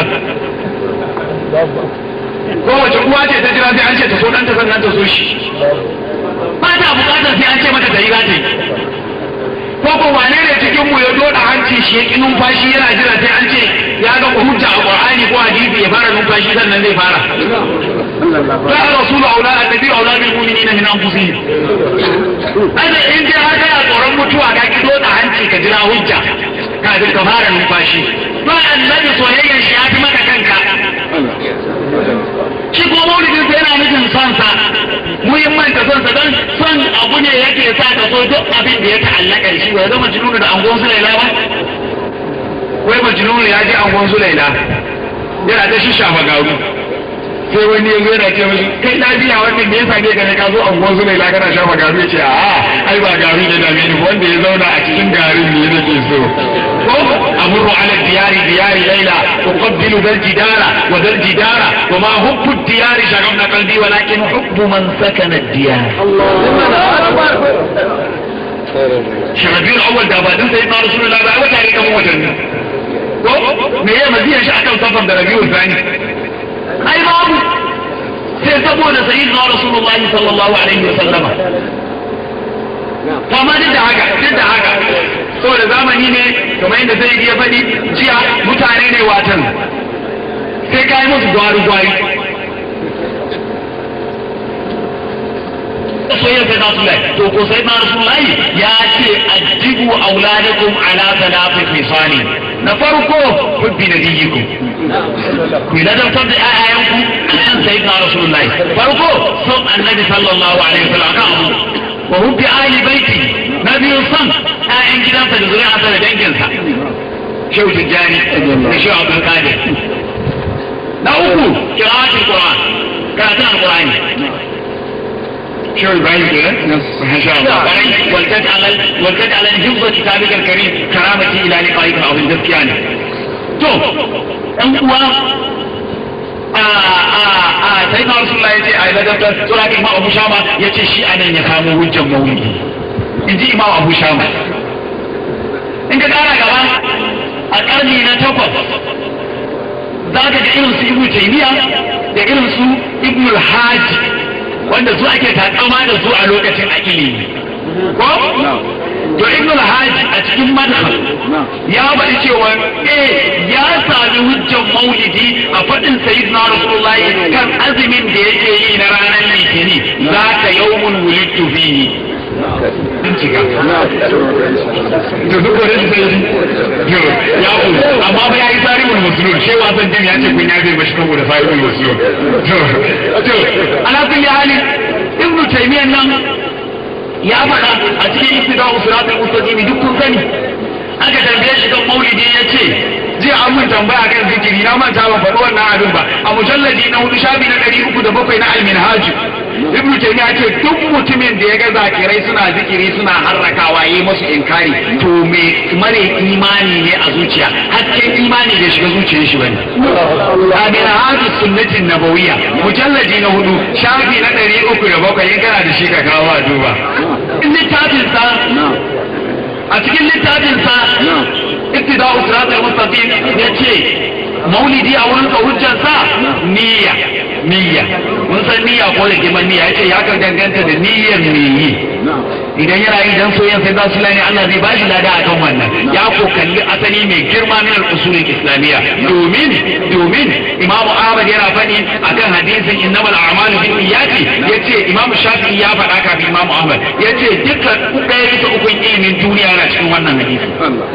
kowace uwa ce ta jira sai an ce ta so ɗanta sannan ta so shi ba ta bukatar sai an ce mata ta yi za ta yi ko ko wane ne cikin mu ya doda hanci shi ya ki numfashi yana jira sai an ce ya ga hujja a qur'ani ko hadisi ya fara numfashi sannan zai fara ya rasul aula annabi aula bil mu'minina min anfusihim ai in dai haka ya tsoron mutuwa ga ki ka jira hujja kafin ka fara numfashi to annabi soyayyan shi ya fi maka kanka shi ko maulidin sa yana nufin son sa muhimmanta son sa don son abu ne yake sa ka so duk abin da ya ta'allaka da shi ba ya zama jinunu da angon su laila ba wai majnun ya ji angon su laila yana ta shi shafa garu sai wani ya zo yana ce mashi kai na biya wannan me yasa ne ka ka zo angon su laila kana shafa garu ya ce a ai ba garu ne da ni wanda ya zauna a cikin garin ne nake so ko amuru ala diyari diyari laila uqabbilu dal jidara wa dal jidara wa ma hubbu diyari shagabna qalbi walakin hubbu man sakana diyar shagabin awwal da ba din sai na rasulullahi ba wata ne kan watanni ko me ya maziyan shi akan safar da rabiul thani ai babu sai saboda sayyidina rasulullahi sallallahu alaihi wa sallama amma duk da haka duk da haka saboda zamani ne kamar yadda zai iya faɗi jiya mutane ne watan sai ka yi musu gwari gwari soyayya sai na sulai to ko sai na sulai ya ce ajibu auladakum ala salati fisani na farko hubbi nabiyikum ku ladabtar da ƴaƴayanku kan sai na rasulullahi farko son annabi sallallahu alaihi wasallam kan abu wa hubbi ahli baiti na biyu son ƴaƴan gidansa da zuri'arsa da danginsa shehu tijjani da shehu abdul qadir na uku qira'atul qur'an karatun alqur'ani شو إبراهيم كده؟ ما شاء الله ولتجعل ولتجعل حفظ كتابك الكريم كرامتي إلى لقائك العظيم gaskiya to ɗan uwa a a a sai na rasulullah ya ce a ladabtar to haka imam abu shama ya ce shi anan ya kamo hujjan maulidi in ji imam abu shama in ka kara gaba a ƙarni na takwas za ka ga irin su ibnu taymiya da irin su ibnu al-hajj wanda su ake takama da su a lokacin a ilimi ko to ibn al-hajj a cikin madhhab ya bari cewa eh ya sami hujjan maulidi a fadin sayyidina rasulullahi kan azumin da yake yi na ranar litini za ka yawmun wulidtu fihi bincika to duk wani sai ya ku amma ba yayi sarihul muslim shi wasan jin ya ce kun ya zai bashi saboda sarihul muslim to ala kulli hali ibnu taymiyyah nan ya faɗa a cikin ibtida'u siratal mustaqim duk kun sani aka tambaye shi kan maulidi ya ce jiya an mun tambaya kan zikiri na manta ban faɗi wannan abin ba a mujalladi na hudu shafi na ɗari uku da bakwai na alminhaj ibnu taymiya ce duk mutumin da ya ga zakirai suna zikiri suna harrakawa yi musu inkari to me mare imani ne a zuciya hakkin imani bai shiga zuciyar shi bane alminhaj sunnatin nabawiyya mujalladi na hudu shafi na ɗari uku da bakwai in kana da shi ka kawo a duba littafin sa a cikin littafinsa ittida usrat al-mustaqim yace maulidi a wurin ka hujjarsa niyya niyya mun san niyya ko da kiman niyya yace ya kan danganta da niyyar me yi idan yana yi dan soyayya sai za su lani Allah zai bashi lada a kan wannan ya ko kalli asali mai girma min al-usul islamiyya domin domin imamu ahmad yana faɗi akan hadisin innamal a'malu bin niyyati yace imamu shafi'i ya faɗa kafin imamu ahmad yace dukkan ɗaya bisa ukun ilimin duniya yana cikin wannan hadisi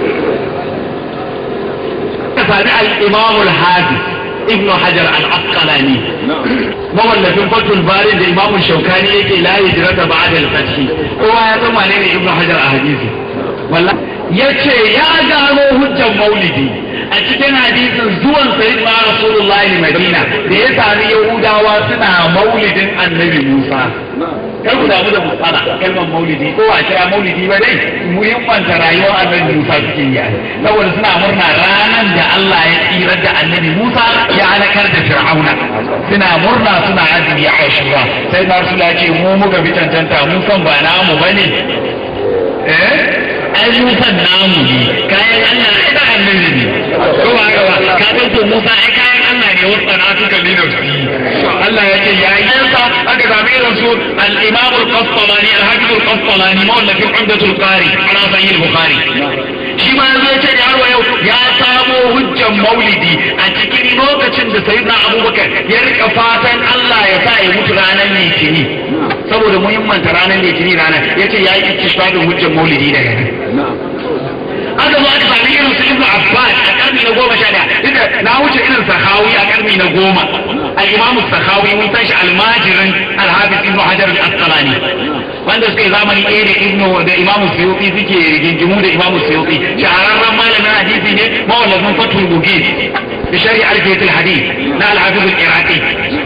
ka sami al-imamu al-hadis ibn hajar al-asqalani mawallafin fatul bari da imamu shaukani yake la hijrata ba'da al-fath kowa ya san wane ne ibn hajar a hadisi wallahi yace ya gano hujjan maulidi a cikin hadisin zuwan sayyidina rasulullahi madina da ya sami yahudawa suna maulidin annabi musa kar ku damu da musala kalmar maulidi ko a kira maulidi ba dai muhimmanta rayuwar annabi Musa suke yi saboda suna murna ranar da Allah ya tsirar da annabi Musa ya halakar da Fir'auna suna murna suna azumi a Ashura sai na Rasul ya ce mu muka bi cancanta mu san ba namu bane eh ai Musa namu ne kayan Allah ai da annabi ne ko ba haka ba ka san to Musa ai kayan Allah ne wasu na suka lina Allah ya ce ya yi sa aka same irin su al-Imam al-Qastalani al-Hafiz al-Qastalani mawallafin Umdatul Qari ala Sahih al-Bukhari shi ma yanzu ya ce da har yau ya samo hujjan maulidi a cikin lokacin da sayyidina Abubakar ya rika fatan Allah ya sa ya mutu ranar Litini saboda muhimmanta ranar Litini ranar ya ce ya yi iktisabin hujjan maulidi daga nan aka zo aka sami irin su ibnu abbas a karni na goma sha daya inda na wuce irin sahawi a karni na goma al-imamu sahawi mun san shi almajirin al-hafiz ibnu hajar al-asqalani wanda suka yi zamani ɗaya da ibnu da imamu suyuti suke rigingimu da imamu suyuti shahararren malamin hadisi ne mawallafin fatul mugis da shari'a alfiyatul hadith na al-hafiz al-iraqi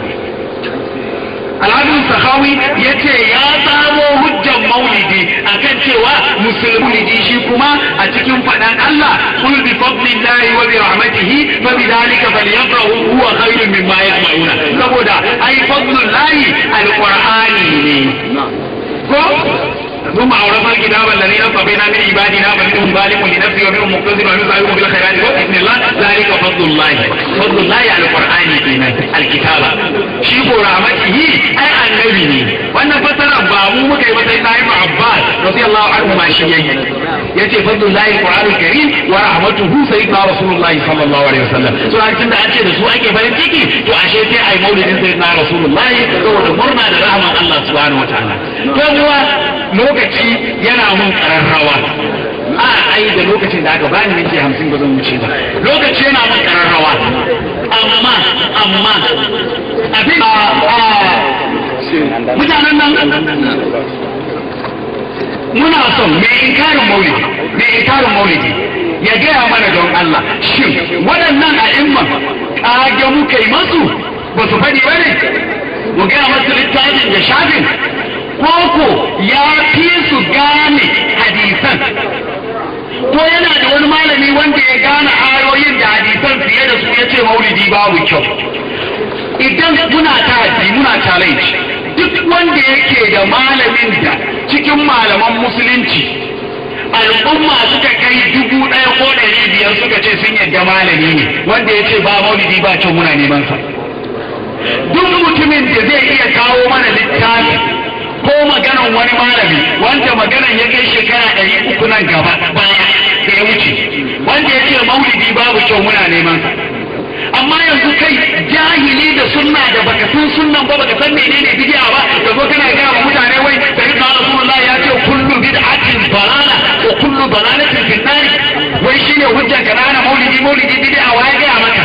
alhadin sahawi ya ce ya samo hujjan maulidi akan cewa musulmi shi kuma a cikin faɗan Allah kul bi fadlillahi wa bi rahmatihi fa bi dhalika falyafrahu huwa khairun mimma yajma'una saboda ai fadlullahi alqur'ani ne ko ثم أورثنا الكتاب الذين اصطفينا من عبادنا فمنهم ظالم لنفسه ومنهم مقتصد ومنهم سابق بالخيرات بإذن الله ذلك فضل الله فضل الله على القرآن فينا الكتاب شيخ رحمته أي النبي wannan fasara ba mu muka yi ba sai Ibn Abbas radiyallahu anhu ma shi yayi yace fadlullahi alqur'anul karim wa rahmatuhu sayyidina rasulullahi sallallahu alaihi wasallam so an tunda an ce da su ake farin ciki to ashe sai ai maulidin sayyidina rasulullahi saboda murna da rahman Allah subhanahu wataala to kuwa lokaci yana mun kararrawa a ai da lokacin da aka bani minti hamsin ba zan wuce ba lokaci yana mun kararrawa amma amma abin mutanen nan muna son mai inkarin maulidi mai inkarin maulidi ya gaya mana don Allah shin waɗannan a'imman ƙage muka yi masu ba su faɗi ba ne mu gaya masu littafin da shafin koko ya fi su gane hadisan ko yana da wani malami wanda ya gane ayoyin da hadisan fiye da su ya ce maulidi babu kyau idan muna ta muna challenge duk wanda yake da malamin da cikin malaman musulunci al'umma suka kai dubu ɗaya ko ɗari biyar suka ce sun yadda malami ne wanda ya ce ba maulidi ba kyau muna neman sa duk mutumin da zai iya kawo mana littafi ko maganan wani malami wanda maganan ya kai shekara ɗari uku nan gaba baya da ya wuce wanda ya ce maulidi babu kyau muna neman sa amma yanzu kai jahili da sunna da baka san sunnan ba baka san menene bid'a ba da zo kana gaya wa mutane wai sai da Rasulullah ya ce kullu bid'atin dalala wa kullu dalalatin fi nar wai shine hujjar ka na maulidi maulidi bid'a wa ya gaya maka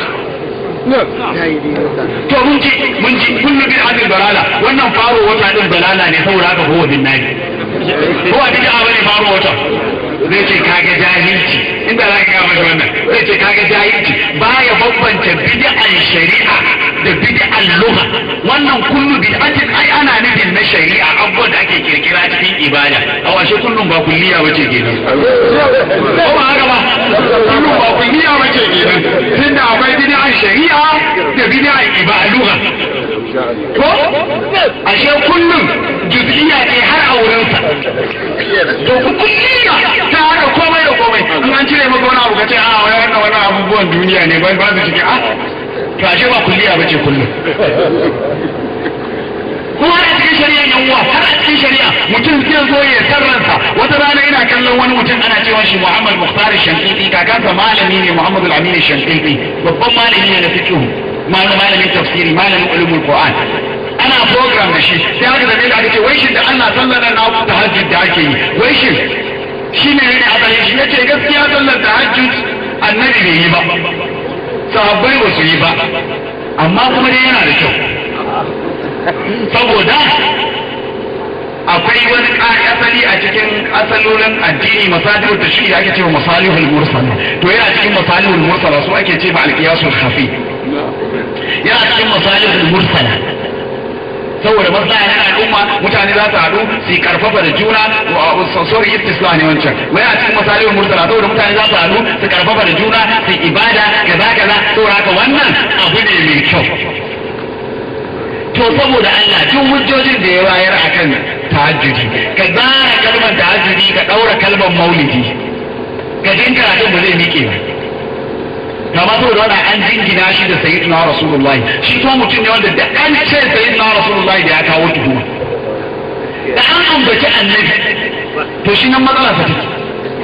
to mun ji mun ji kullu bid'atin dalala wannan faro wata din dalala ne saboda haka huwa bin nari ko a bid'a bane faro wata zai ce kaga jahilci inda za ka gaya masa wannan zai ce kaga jahilci baya bambanta bid'an shari'a da bid'an lugha wannan kullu bid'atin ai ana nufin na shari'a abubuwan da ake kirkira cikin ibada a washe kullum ba kulliya bace kenan ko ba haka ba kullum ba kulliya bace kenan tunda akwai bid'an shari'a da bid'an ibada lugha ko ashe kullum juz'iyya ne har a wurinsa to kulliya ta haka komai da komai in an cire maka wani abu ka ce a wai wannan wani abubuwan duniya ne bai ba su cikin a to ashe ba kulliya bace kullum kuma a cikin shari'a yan uwa har a cikin shari'a mutum zai zo ya sarransa wata rana ina kallon wani mutum ana cewa shi Muhammad Mukhtar Shankiti kakansa malami ne Muhammad Al-Amin Shankiti babban malami ne na fiqh malamin tafsiri malamin ulumul Qur'an ana program da shi sai aka zabe da aka ce wai shi da Allah sallar nan na tahajjud da ake yi wai shi shi ne ne a bayan shi yace gaskiya sallar tahajjud annabi bai yi ba sahabbai ba su yi ba amma kuma dai yana da kyau saboda akwai wani ƙari asali a cikin asalolin addini masalihul da shi ake cewa masalihul mursala to yana cikin masalihul mursala su ake ce ba alqiyasul khafi yana cikin masalihul mursala saboda maslaha na al'umma mutane za su haɗu su karfafa da juna sorry istisla ne wancan wai a cikin masalihul mursala saboda mutane za su haɗu su karfafa da juna su ibada kaza kaza saboda haka wannan abu ne mai kyau to saboda Allah duk hujjojin da ya bayar akan tahajjudi ka zara kalmar tahajjudi ka daura kalmar maulidi ka jin karatun ba zai miƙe ba kama saboda wannan an jingina shi da sayyidina rasulullahi shi kuma mutum ne wanda da an ce sayyidina rasulullahi da ya kawo tuhuma da an ambaci annabi to shi nan matsala sa take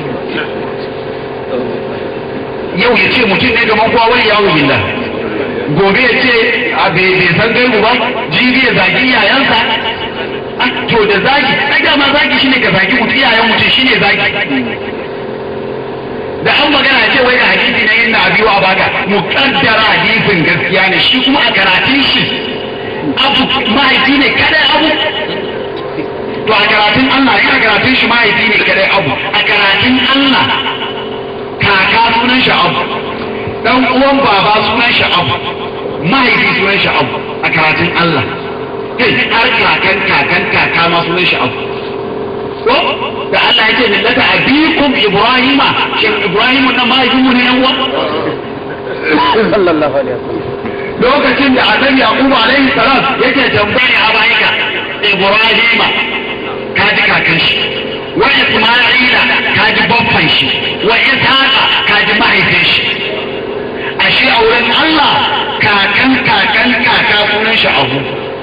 yau ya ce mutum ne gaban kowa wani yawo billah gobe ya ce a bai san gaibu ba jibi ya zagi iyayensa to da zagi ai dama zagi shine ka zagi mutum iyayen mutum shine zagi da an magana ce wai da hadisi na yin na abi wa baka muqaddara hadisin gaskiya ne shi kuma a karatun shi abu mahaifi ne kadai abu to a karatun Allah ya karatun shi mahaifi ne kadai abu a karatun Allah kaka sunan shi abu dan uwan baba sunan shi abu mahaifi sunan shi abu a karatun Allah kai har kakan kakan kaka ma sunan shi abu ko da Allah ya ce millata abikum ibrahima shin ibrahim nan mahaifin mu ne yan uwa sallallahu alaihi wasallam lokacin da annabi yaqub alaihi salam yake tambaya a bayika ibrahima ka ji kakan shi wa isma'ila ka ji babban shi wa ishaqa ka ji mahaifin shi ashe a wurin Allah kakan kakan kaka sunan shi abu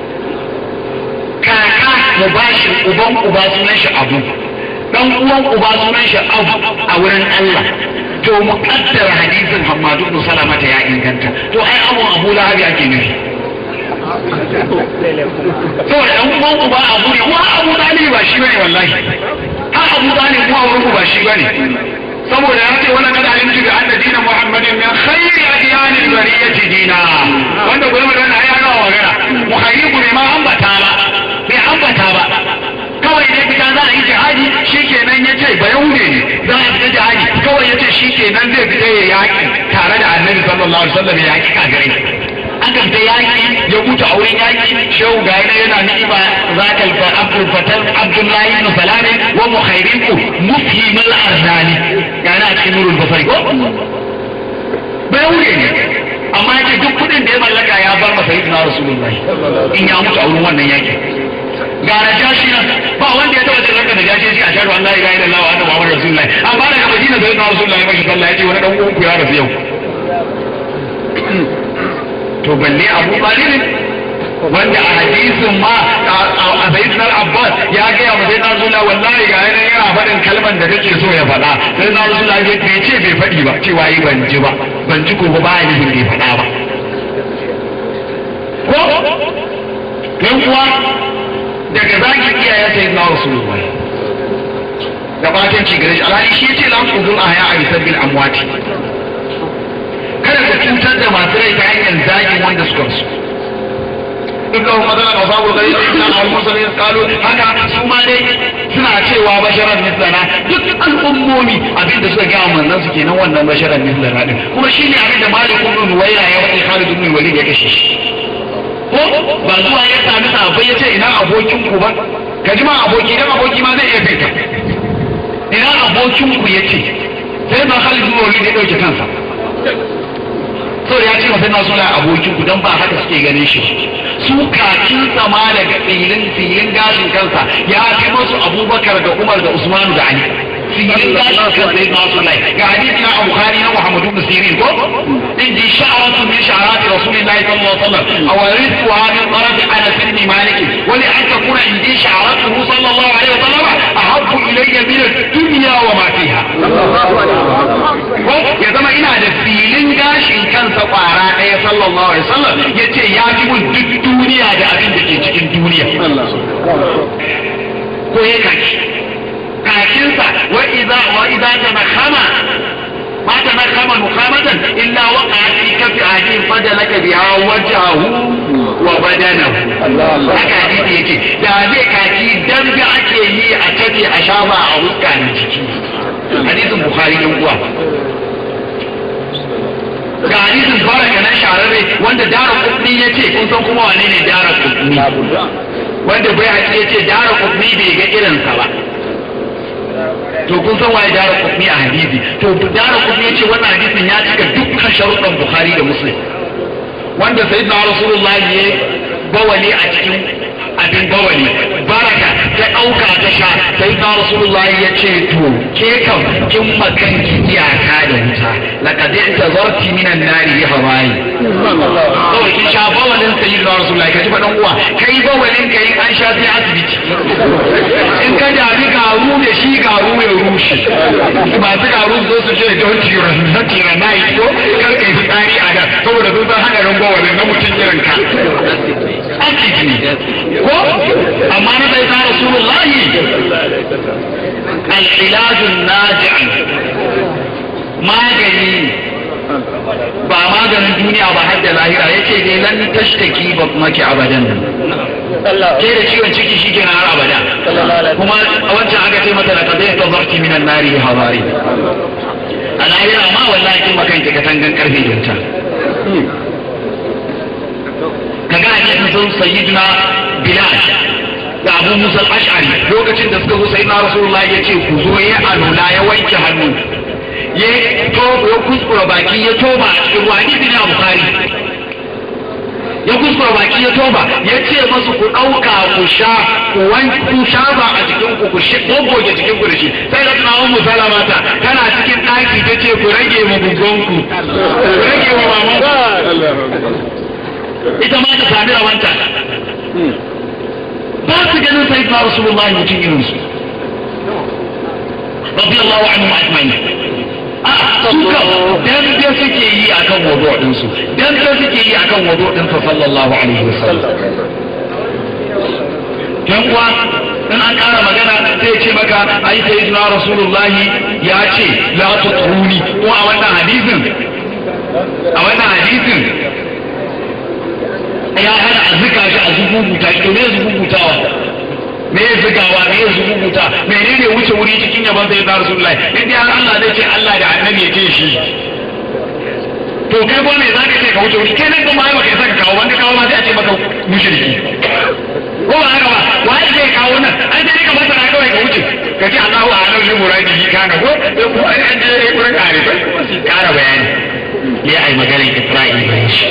kaka mubashir uban uba sunan shi abu dan uwan uba sunan shi abu a wurin Allah to muqaddar hadisin Hammadu ibn Salamata ya inganta to ai abu Abu Lahab ake nufi to dan uwan uba abu ne wa Abu Talib ba shi bane wallahi ha Abu Talib ko wurin ba shi bane saboda ya ce wani kada alimtu bi anna dina muhammadin min khayri adyanil bariyati dina wanda gurin da ya ga magana muhayyibu ne ma ambata ba bai ambata ba kawai dai fita za a yi jihadi shikenan ya ce ba yahude ne za a fita jihadi kawai ya ce shikenan zai fita ya yaki tare da annabi sallallahu alaihi wasallam ya yaki kafirai aka fita yaki ya mutu a wurin yaki shehu ga yana yana ni'ima zakal fa abdul fatal abdullahi ibn salami wa mukhayriku mufhimul arzani yana a cikin nurul basari ko ba yahude ne amma yake duk kudin da ya mallaka ya bar masa sayyidina rasulullahi in ya mutu a wurin wannan yaki ga najashi nan ba wanda ya taba cin ranka najashi shi a shaɗu an la ilaha illallah wa anna muhammadar rasulullahi amma daga madina sayyidina rasulullahi mashi sallah yace wani dan uwanku ya rasu yau to balle abu talib wanda a hadisin ma a sayyidina al-abbas ya gaya wa sayyidina rasulullah wallahi ga yana yana faɗin kalman da kake so ya faɗa sayyidina rasulullah bai ce bai faɗi ba cewa yi ban ji ba ban ji ko ba ba ya nufin bai faɗa ba ko yan uwa daga zaki iyayen sayyidina rasulullah da fatan ci gare shi alhali shi ce lan kudul ahya a bisabbil amwati kada ka cutar da masu rai ta hanyar zagin wanda suka su dukkan madana da sabu gari na al-musulmi kalu haka su ma dai suna cewa basharan mislana duk al'ummomi abin da suka ga manzon su kenan wannan basharan mislana din kuma shine abin da malik ibn nuwayra ya wani Khalid ibn Walid ya kashe shi ko ba zuwa ya sami sahabbai ya ce ina abokin ku ba ka ji ma aboki dan aboki ma zai iya fita ina abokin ku ya ce sai ba Khalid ibn Walid ya dauke kansa saboda ya ce masa na suna abokin ku dan ba haka suke ganin shi su kakin sama daga filin filin gashin kansa ya fi masu abubakar da umar da usmanu da ali filin gashin kansa ya masu lai ga hadisi na bukhari na muhammadu ibn sirin ko in ji sha'aratu min sha'arati rasulillahi sallallahu alaihi wasallam aw rizqu hadhihi al-arad ala sinni malik wa li an takuna indi sha'aratuhu sallallahu alaihi wasallam ahabbu ilayya min ad-dunya wa ma fiha ya zama ina da filin gashin kansa kwara ɗaya sallallahu alaihi wasallam ya ce ya fi mun duk duniya da abin da ke cikin duniya ko ya kaki kakinsa wa idza wa idza tanakhama ma tanakhama mukhamatan illa waqa fi kafi ahadin fadalaka biha wajhahu wa badanahu haka hadisi yake da zai kaki dan bi ake yi a tafi a shafa a huska na ciki hadisin bukhari yan uwa ga hadisin baraka na shararre wanda dara kudni ya ce kun san kuma wane ne dara kudni wanda bai haƙi ya ce dara kudni bai ga irinsa ba to kun san waye dara kudni a hadisi to dara kudni ya ce wannan hadisin ya cika dukkan sharuɗan bukhari da muslim wanda sayyidina rasulullahi ya bawali a cikin abin bawali baraka ta ɗauka ta sha sai na rasulullahi ya ce to ke kam kin makan iyaka da wuta laqad intazarti minan nari bi hawaii kawai kin sha bawalin sayyid na rasulullahi kaji fa dan uwa kai bawalin kai an sha sai asibiti in ka dami garu da shi garu ya rushe masu garu zo su ce don tira na tira na yi ko kar kai fitsari a nan saboda sun san hadarin bawalin na mutum irin ka asibiti ko amma na sai ta rasulullahi العلاج الناجع magani ba maganin duniya ba har da lahira yace dai lan tashtaki ba maki abadan ke da ciwon ciki shi kenan har abada kuma a wancan aka ce mata laqad tazarti minan nari hawari a lahira ma wallahi kin makanki katangan karfe da wuta kaga hadisin sun sayyidina bilal da abu musa al-ash'ari lokacin da suka zo sayyidina rasulullah ya ce ku zo ya alula ya wanke hannu ya toba ya kuskura baki ya toba a cikin ruwa hadisi ne a bukhari ya kuskura baki ya toba ya ce masu ku ɗauka ku sha ku wanke ku shafa a jikin ku ku shi gogoge jikin ku da shi sai da tuna ummu salama ta tana cikin ɗaki ta ce ku rage mu gugunku ku rage wa mamanku ita ma ta sami rawanta ba su ganin sai na rasulullahi mutum irin su rabbi Allah wa anhu ajma'in a suka dan da suke yi akan wudu din su dan da suke yi akan wudu din sa sallallahu alaihi wasallam dan kuwa in an ƙara magana sai ce maka ai sai na rasulullahi ya ce la tutruni ko a wannan hadisin a wannan hadisin ya hana a zuka shi a zububuta shi to me zububutawa me ya zugawa me ya zububuta menene wuce wuri cikin yaban sai da rasulullahi in dai har Allah zai ce Allah da annabi ya ce shi to kai ko me zaka ce ka wuce wuri kai nan kuma ai baka saka kawo wanda kawo ma sai a ce maka mushriki ko ba haka ba wai zai kawo nan ai dai ka masa kawai ka wuce ka ce Allahu a'lam li muradihi kana ko ko ai an je gurin kare kara bayani ya ai maganar Isra'ila shi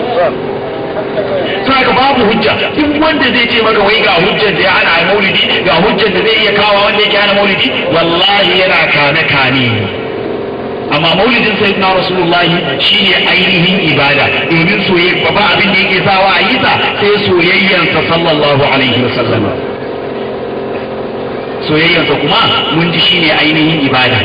saka babu hujja duk wanda zai ce maka wai ga hujjar da ya hana a maulidi ga hujjar da zai iya kawo wanda yake hana maulidi wallahi yana kane kane amma maulidin sayyidina rasulullahi shine ainihin ibada domin soyayya ba abin da yake sawa a yi ta sai soyayyansa sallallahu alaihi wasallam soyayyansa kuma mun ji shine ainihin ibada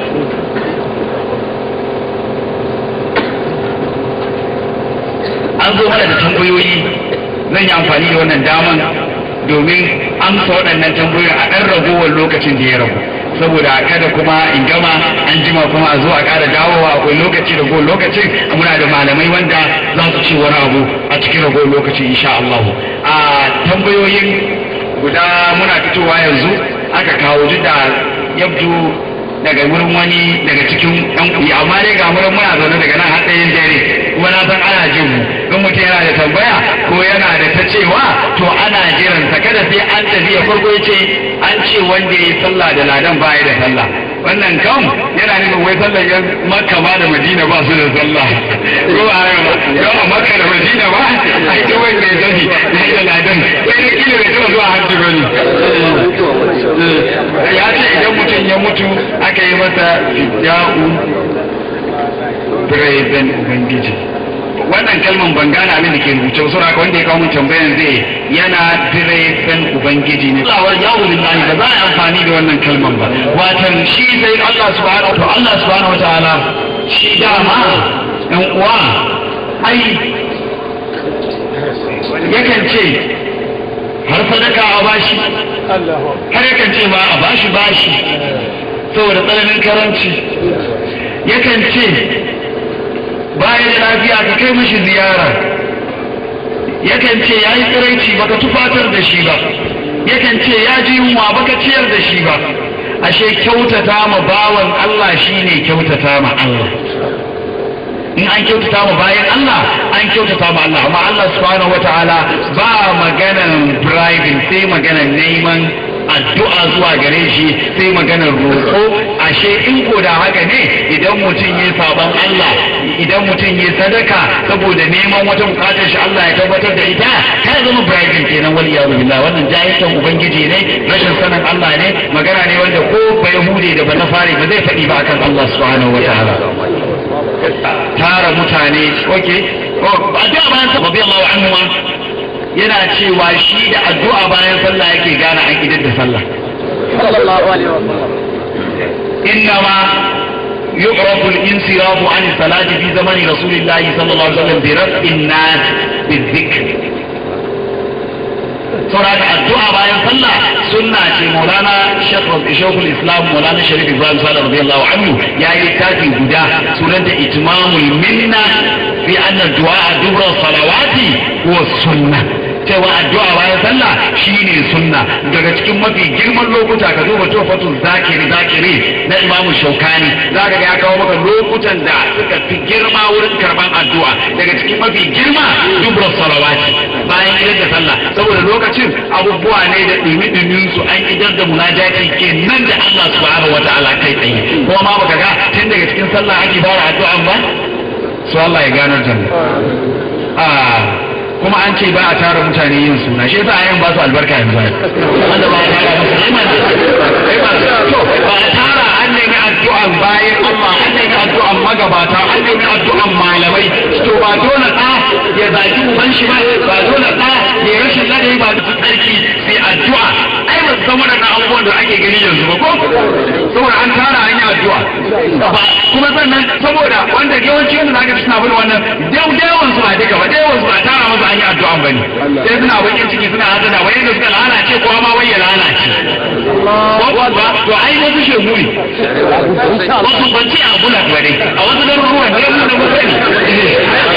an zo mana da tambayoyi zan yi amfani da wannan daman domin amsa waɗannan tambayoyi a ɗan ragowar lokacin da ya ragu saboda kada kuma in gama an jima kuma a zo a ƙara dawowa akwai lokaci ragowar lokacin muna da malamai wanda za su ci wani abu a cikin ragowar lokaci insha Allah a tambayoyin guda muna fitowa yanzu aka kawo duk da yabdu daga wurin wani daga cikin ɗan kuɗi amma dai ga wurin muna zaune daga nan har ɗayan dare kuma na san ana jin mu in mutum yana da tambaya ko yana da ta cewa to ana jiran sa kada sai an tafi ya farko ya ce an ce wanda ya yi sallah da ladan baya da sallah wannan kam yana nufin wai sallar yan makka ma da madina ba su da sallah ko ba haka ba yau a makka da madina ba a ita wanda ya sani da ladan sai da kila bai taɓa zuwa hajji ba ne ya ce idan mutum ya mutu aka yi masa fidya'u biraiben ubangiji wannan kalman ban gane abin da ke rubuce wasu raka wanda ya kawo mun tambayan zai yana biraiben ubangiji ne Allah ya wuli lahi ba za a amfani da wannan kalman ba watan shi sai Allah subhanahu wa Allah subhanahu wa ta'ala shi dama ɗan uwa ai yakan ce har sadaka a bashi har yakan ce ma a bashi bashi saboda tsananin karanci yakan ce bayan da lafiya ka kai mishi ziyara yakan ce ya yi tsiraici baka tufatar da shi ba yakan ce ya ji yunwa baka ciyar da shi ba ashe kyautata ma bawan Allah shine kyautata ma Allah in an kyautata ma bayan Allah an kyautata ma Allah amma Allah subhanahu wataala ba maganan bribing sai maganan neman addu'a zuwa gare shi sai maganar roƙo ashe in ko da haka ne idan mutum ya saban Allah idan mutum ya sadaka saboda neman wata bukatar shi Allah ya tabbatar da ita ta zama bribing kenan wal iyadu billah wannan jahilcin ubangiji ne rashin sanin Allah ne magana ne wanda ko ba yahudi da ba na fare ba zai faɗi ba akan Allah subhanahu wataala tara mutane okay oh addu'a bayan sa rabbi Allah anhu yana cewa shi da addu'a bayan sallah yake gane an idar da sallah sallallahu alaihi wa sallam innama يعرف الانصراف عن الصلاة في زمن رسول الله صلى الله عليه وسلم برفع الناس بالذكر saboda addu'a bayan sallah sunna ce maulana shekul islam maulana sharif ibrahim salih radiyallahu anhu ya yi littafi guda sunanta itmamul minna fi anna du'a dubra salawati wa sunna cewa addu'a bayan sallah shine sunna daga cikin mafi girman lokuta ka duba tofatul zakiri zakiri na imamu shaukani za ka ga ya kawo maka lokutan da suka fi girma wurin karban addu'a daga cikin mafi girma dubra salawati bayan gidan da sallah saboda lokacin abubuwa ne da dumi su an idar da munajati kenan da Allah subhanahu wataala kai tsaye kuma ma baka ga tun daga cikin sallah ake fara addu'an ba su Allah ya ganar da mu kuma an ce ba a tara mutane yin suna shi yasa ayan ba su albarka yanzu wanda ba a tara musu iman to ba a tara an nemi addu'an bayan Allah an nemi addu'an magabata an nemi addu'an malamai to ba dole ɗa ya zaki uban shi ba ba dole ɗa ya rashin ladabi ba duk tsarki sai addu'a ai ba san waɗannan abubuwan da ake gani yanzu ba ko saboda an tara an yi addu'a ba kuma sannan saboda wanda yawanci wanda zaka ci suna bin wannan yawan su ba duka ba yawan su ba tara masa an yi addu'an bane sai suna bakin ciki suna hadana wai da suka lalace ko ma wai ya lalace ba to ai wasu shegu ne wasu banci a bula ba dai a wasu garuruwan da yamu da musani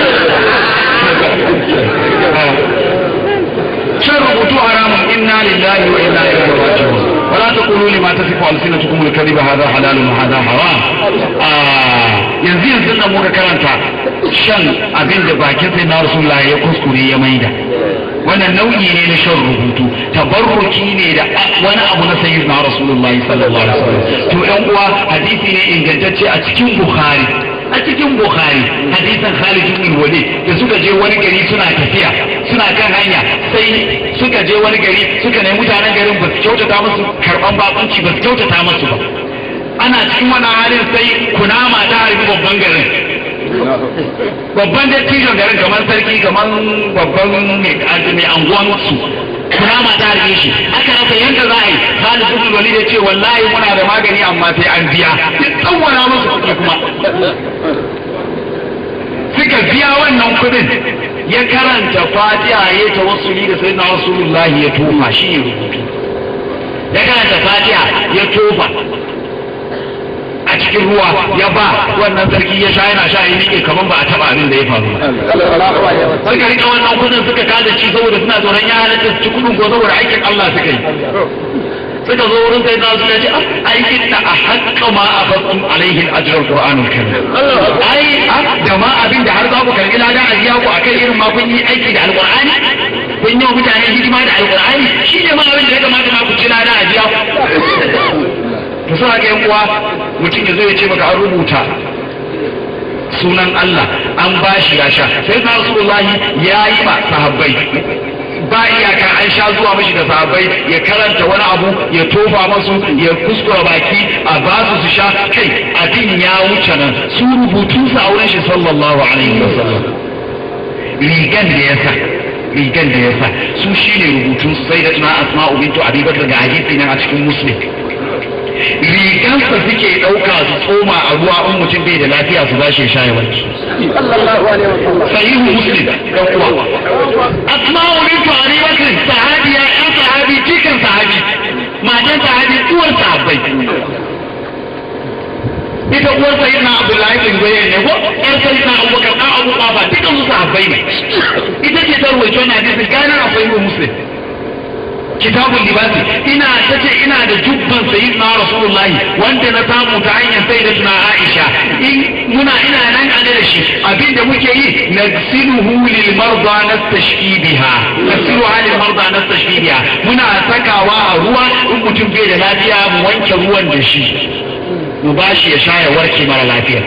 shan rubutu haramun inna lillahi wa inna ilaihi raji'un ولا تقولوا لما تصف ألسنتكم الكذب هذا حلال وهذا حرام yanzu yanzu nan muka karanta shan abin da bakin sai na rasulullah ya kuskure ya maida wannan nau'i ne na shan rubutu tabarruki ne da wani abu na sayyid na rasulullah sallallahu alaihi wasallam to yan uwa hadisi ne ingantacce a cikin bukhari a cikin bukhari hadisan khalid ibn walid da suka je wani gari suna tafiya suna kan hanya sai suka je wani gari suka nemi mutanen garin ba su kyautata musu karban bakunci ba su kyautata musu ba ana cikin wani halin sai kunama ta harbi babban garin babban dattijon garin kamar sarki kamar babban mai anguwan su kunama ta harbe shi aka rasa yadda za a yi Khalid ibn Walid ya ce wallahi muna da magani amma sai an biya duk tsawara musu kuɗi kuma suka biya wannan kuɗin ya karanta fatiha ya tawassuli da sayyidina rasulullahi ya tofa shi ne rubutu ya karanta fatiha ya tofa a cikin ruwa ya ba wannan sarki ya sha yana sha ya miƙe kamar ba a taɓa abin da ya faru suka rika wannan kudin suka kada ci saboda suna tsoron ya halatta su ci kudin ko saboda aikin Allah suka yi suka zo wurin sai na suka ce aikin da a haƙƙa ma a faɗin alaihin ajiyar Qur'anul Karim ai da ma abin da har za ku karɓi ladan ajiya ku akan irin ma kun yi aiki da alƙur'ani kun yi wa mutane hidima da alƙur'ani shi ne ma abin da ya kamata ma ku ci ladan ajiya to suna ga yan uwa mutum ya zo ya ce maka an rubuta sunan Allah an bashi ya sha sai na Rasulullahi ya yi ma sahabbai ba iyaka an sha zuwa mashi da sahabbai ya karanta wani abu ya tofa masu ya kuskura baki a ba su su sha kai abin ya wuce nan su rubutu su a wurin shi sallallahu alaihi wasallam rigan da ya sa rigan da ya sa su shine rubutun sai da tuna asma'u bintu abi bakr ga hadisi nan a cikin muslim rigansa suke ɗauka su tsoma a ruwa in mutum bai da lafiya su bashi sha ya warke. Sahihu Muslim dan uwa. Asma'u bintu Abi Bakr sahabiya ɗan sahabi cikin sahabi matan sahabi uwar sahabbai. Ita uwar sayyid na Abdullahi bin Zubair ne ko ƴar sayyid na Abubakar ɗan Abu Qafa dukkan su sahabbai ne. Ita ce ta ruwaito na hadisi gana a Sahihu Muslim. kitabun libasi ina ta ce ina da jubban sayyid na rasulullahi wanda na samu ta hanyar sai da tuna aisha in muna ina nan a da shi abinda muke yi nasiluhu lil marda nastashfi biha nasiluha lil marda nastashfi biha muna sakawa a ruwa in mutum bai da lafiya mu wanke ruwan da shi mu bashi ya sha ya warke mara lafiya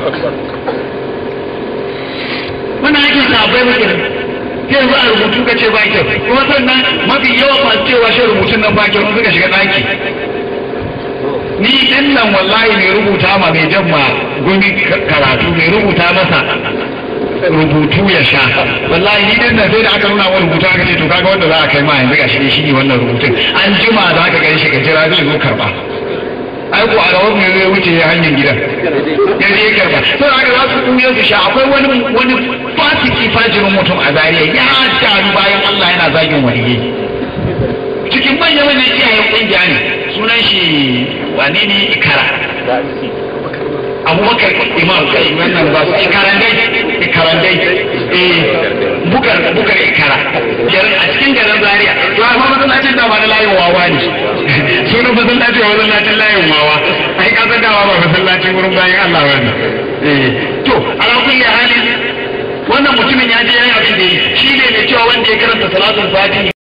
wannan ake sabai muke yanzu a rubutu ka ce ba kyau kuma sannan mafi yawan masu cewa shi rubutun nan ba kyau sun suka shiga ɗaki ni din nan wallahi mai rubuta ma mai jan ma gumi karatu mai rubuta masa rubutu ya sha wallahi ni din nan sai da aka nuna wa rubutu aka ce to kaga wanda za a kai ma yanzu ga shi shi ne wannan rubutun an jima za ka gani shi ka jira zai zo karba ai ko a rawar ne zai wuce hanyar gidan ya je karba sai aka za su kuya su sha akwai wani wani fasiki fajirin mutum a zariya ya taru bayan Allah yana zagin waliyyi cikin manyan manyan iyayen kungiya ne sunan shi wane ne ikara abubakar imam kai wannan ba su ikarandai ikarandai eh bukar bukar ikara garin a cikin garin zaria to amma masallacin da ba na layin wawa ne sunan masallacin wa masallacin layin wawa ai ka san dawa ba masallacin wurin bayan Allah wannan eh to ala kulli halin wannan mutumin ya je yayin abin da yi shi ne mai cewa wanda ya karanta salatul fatihi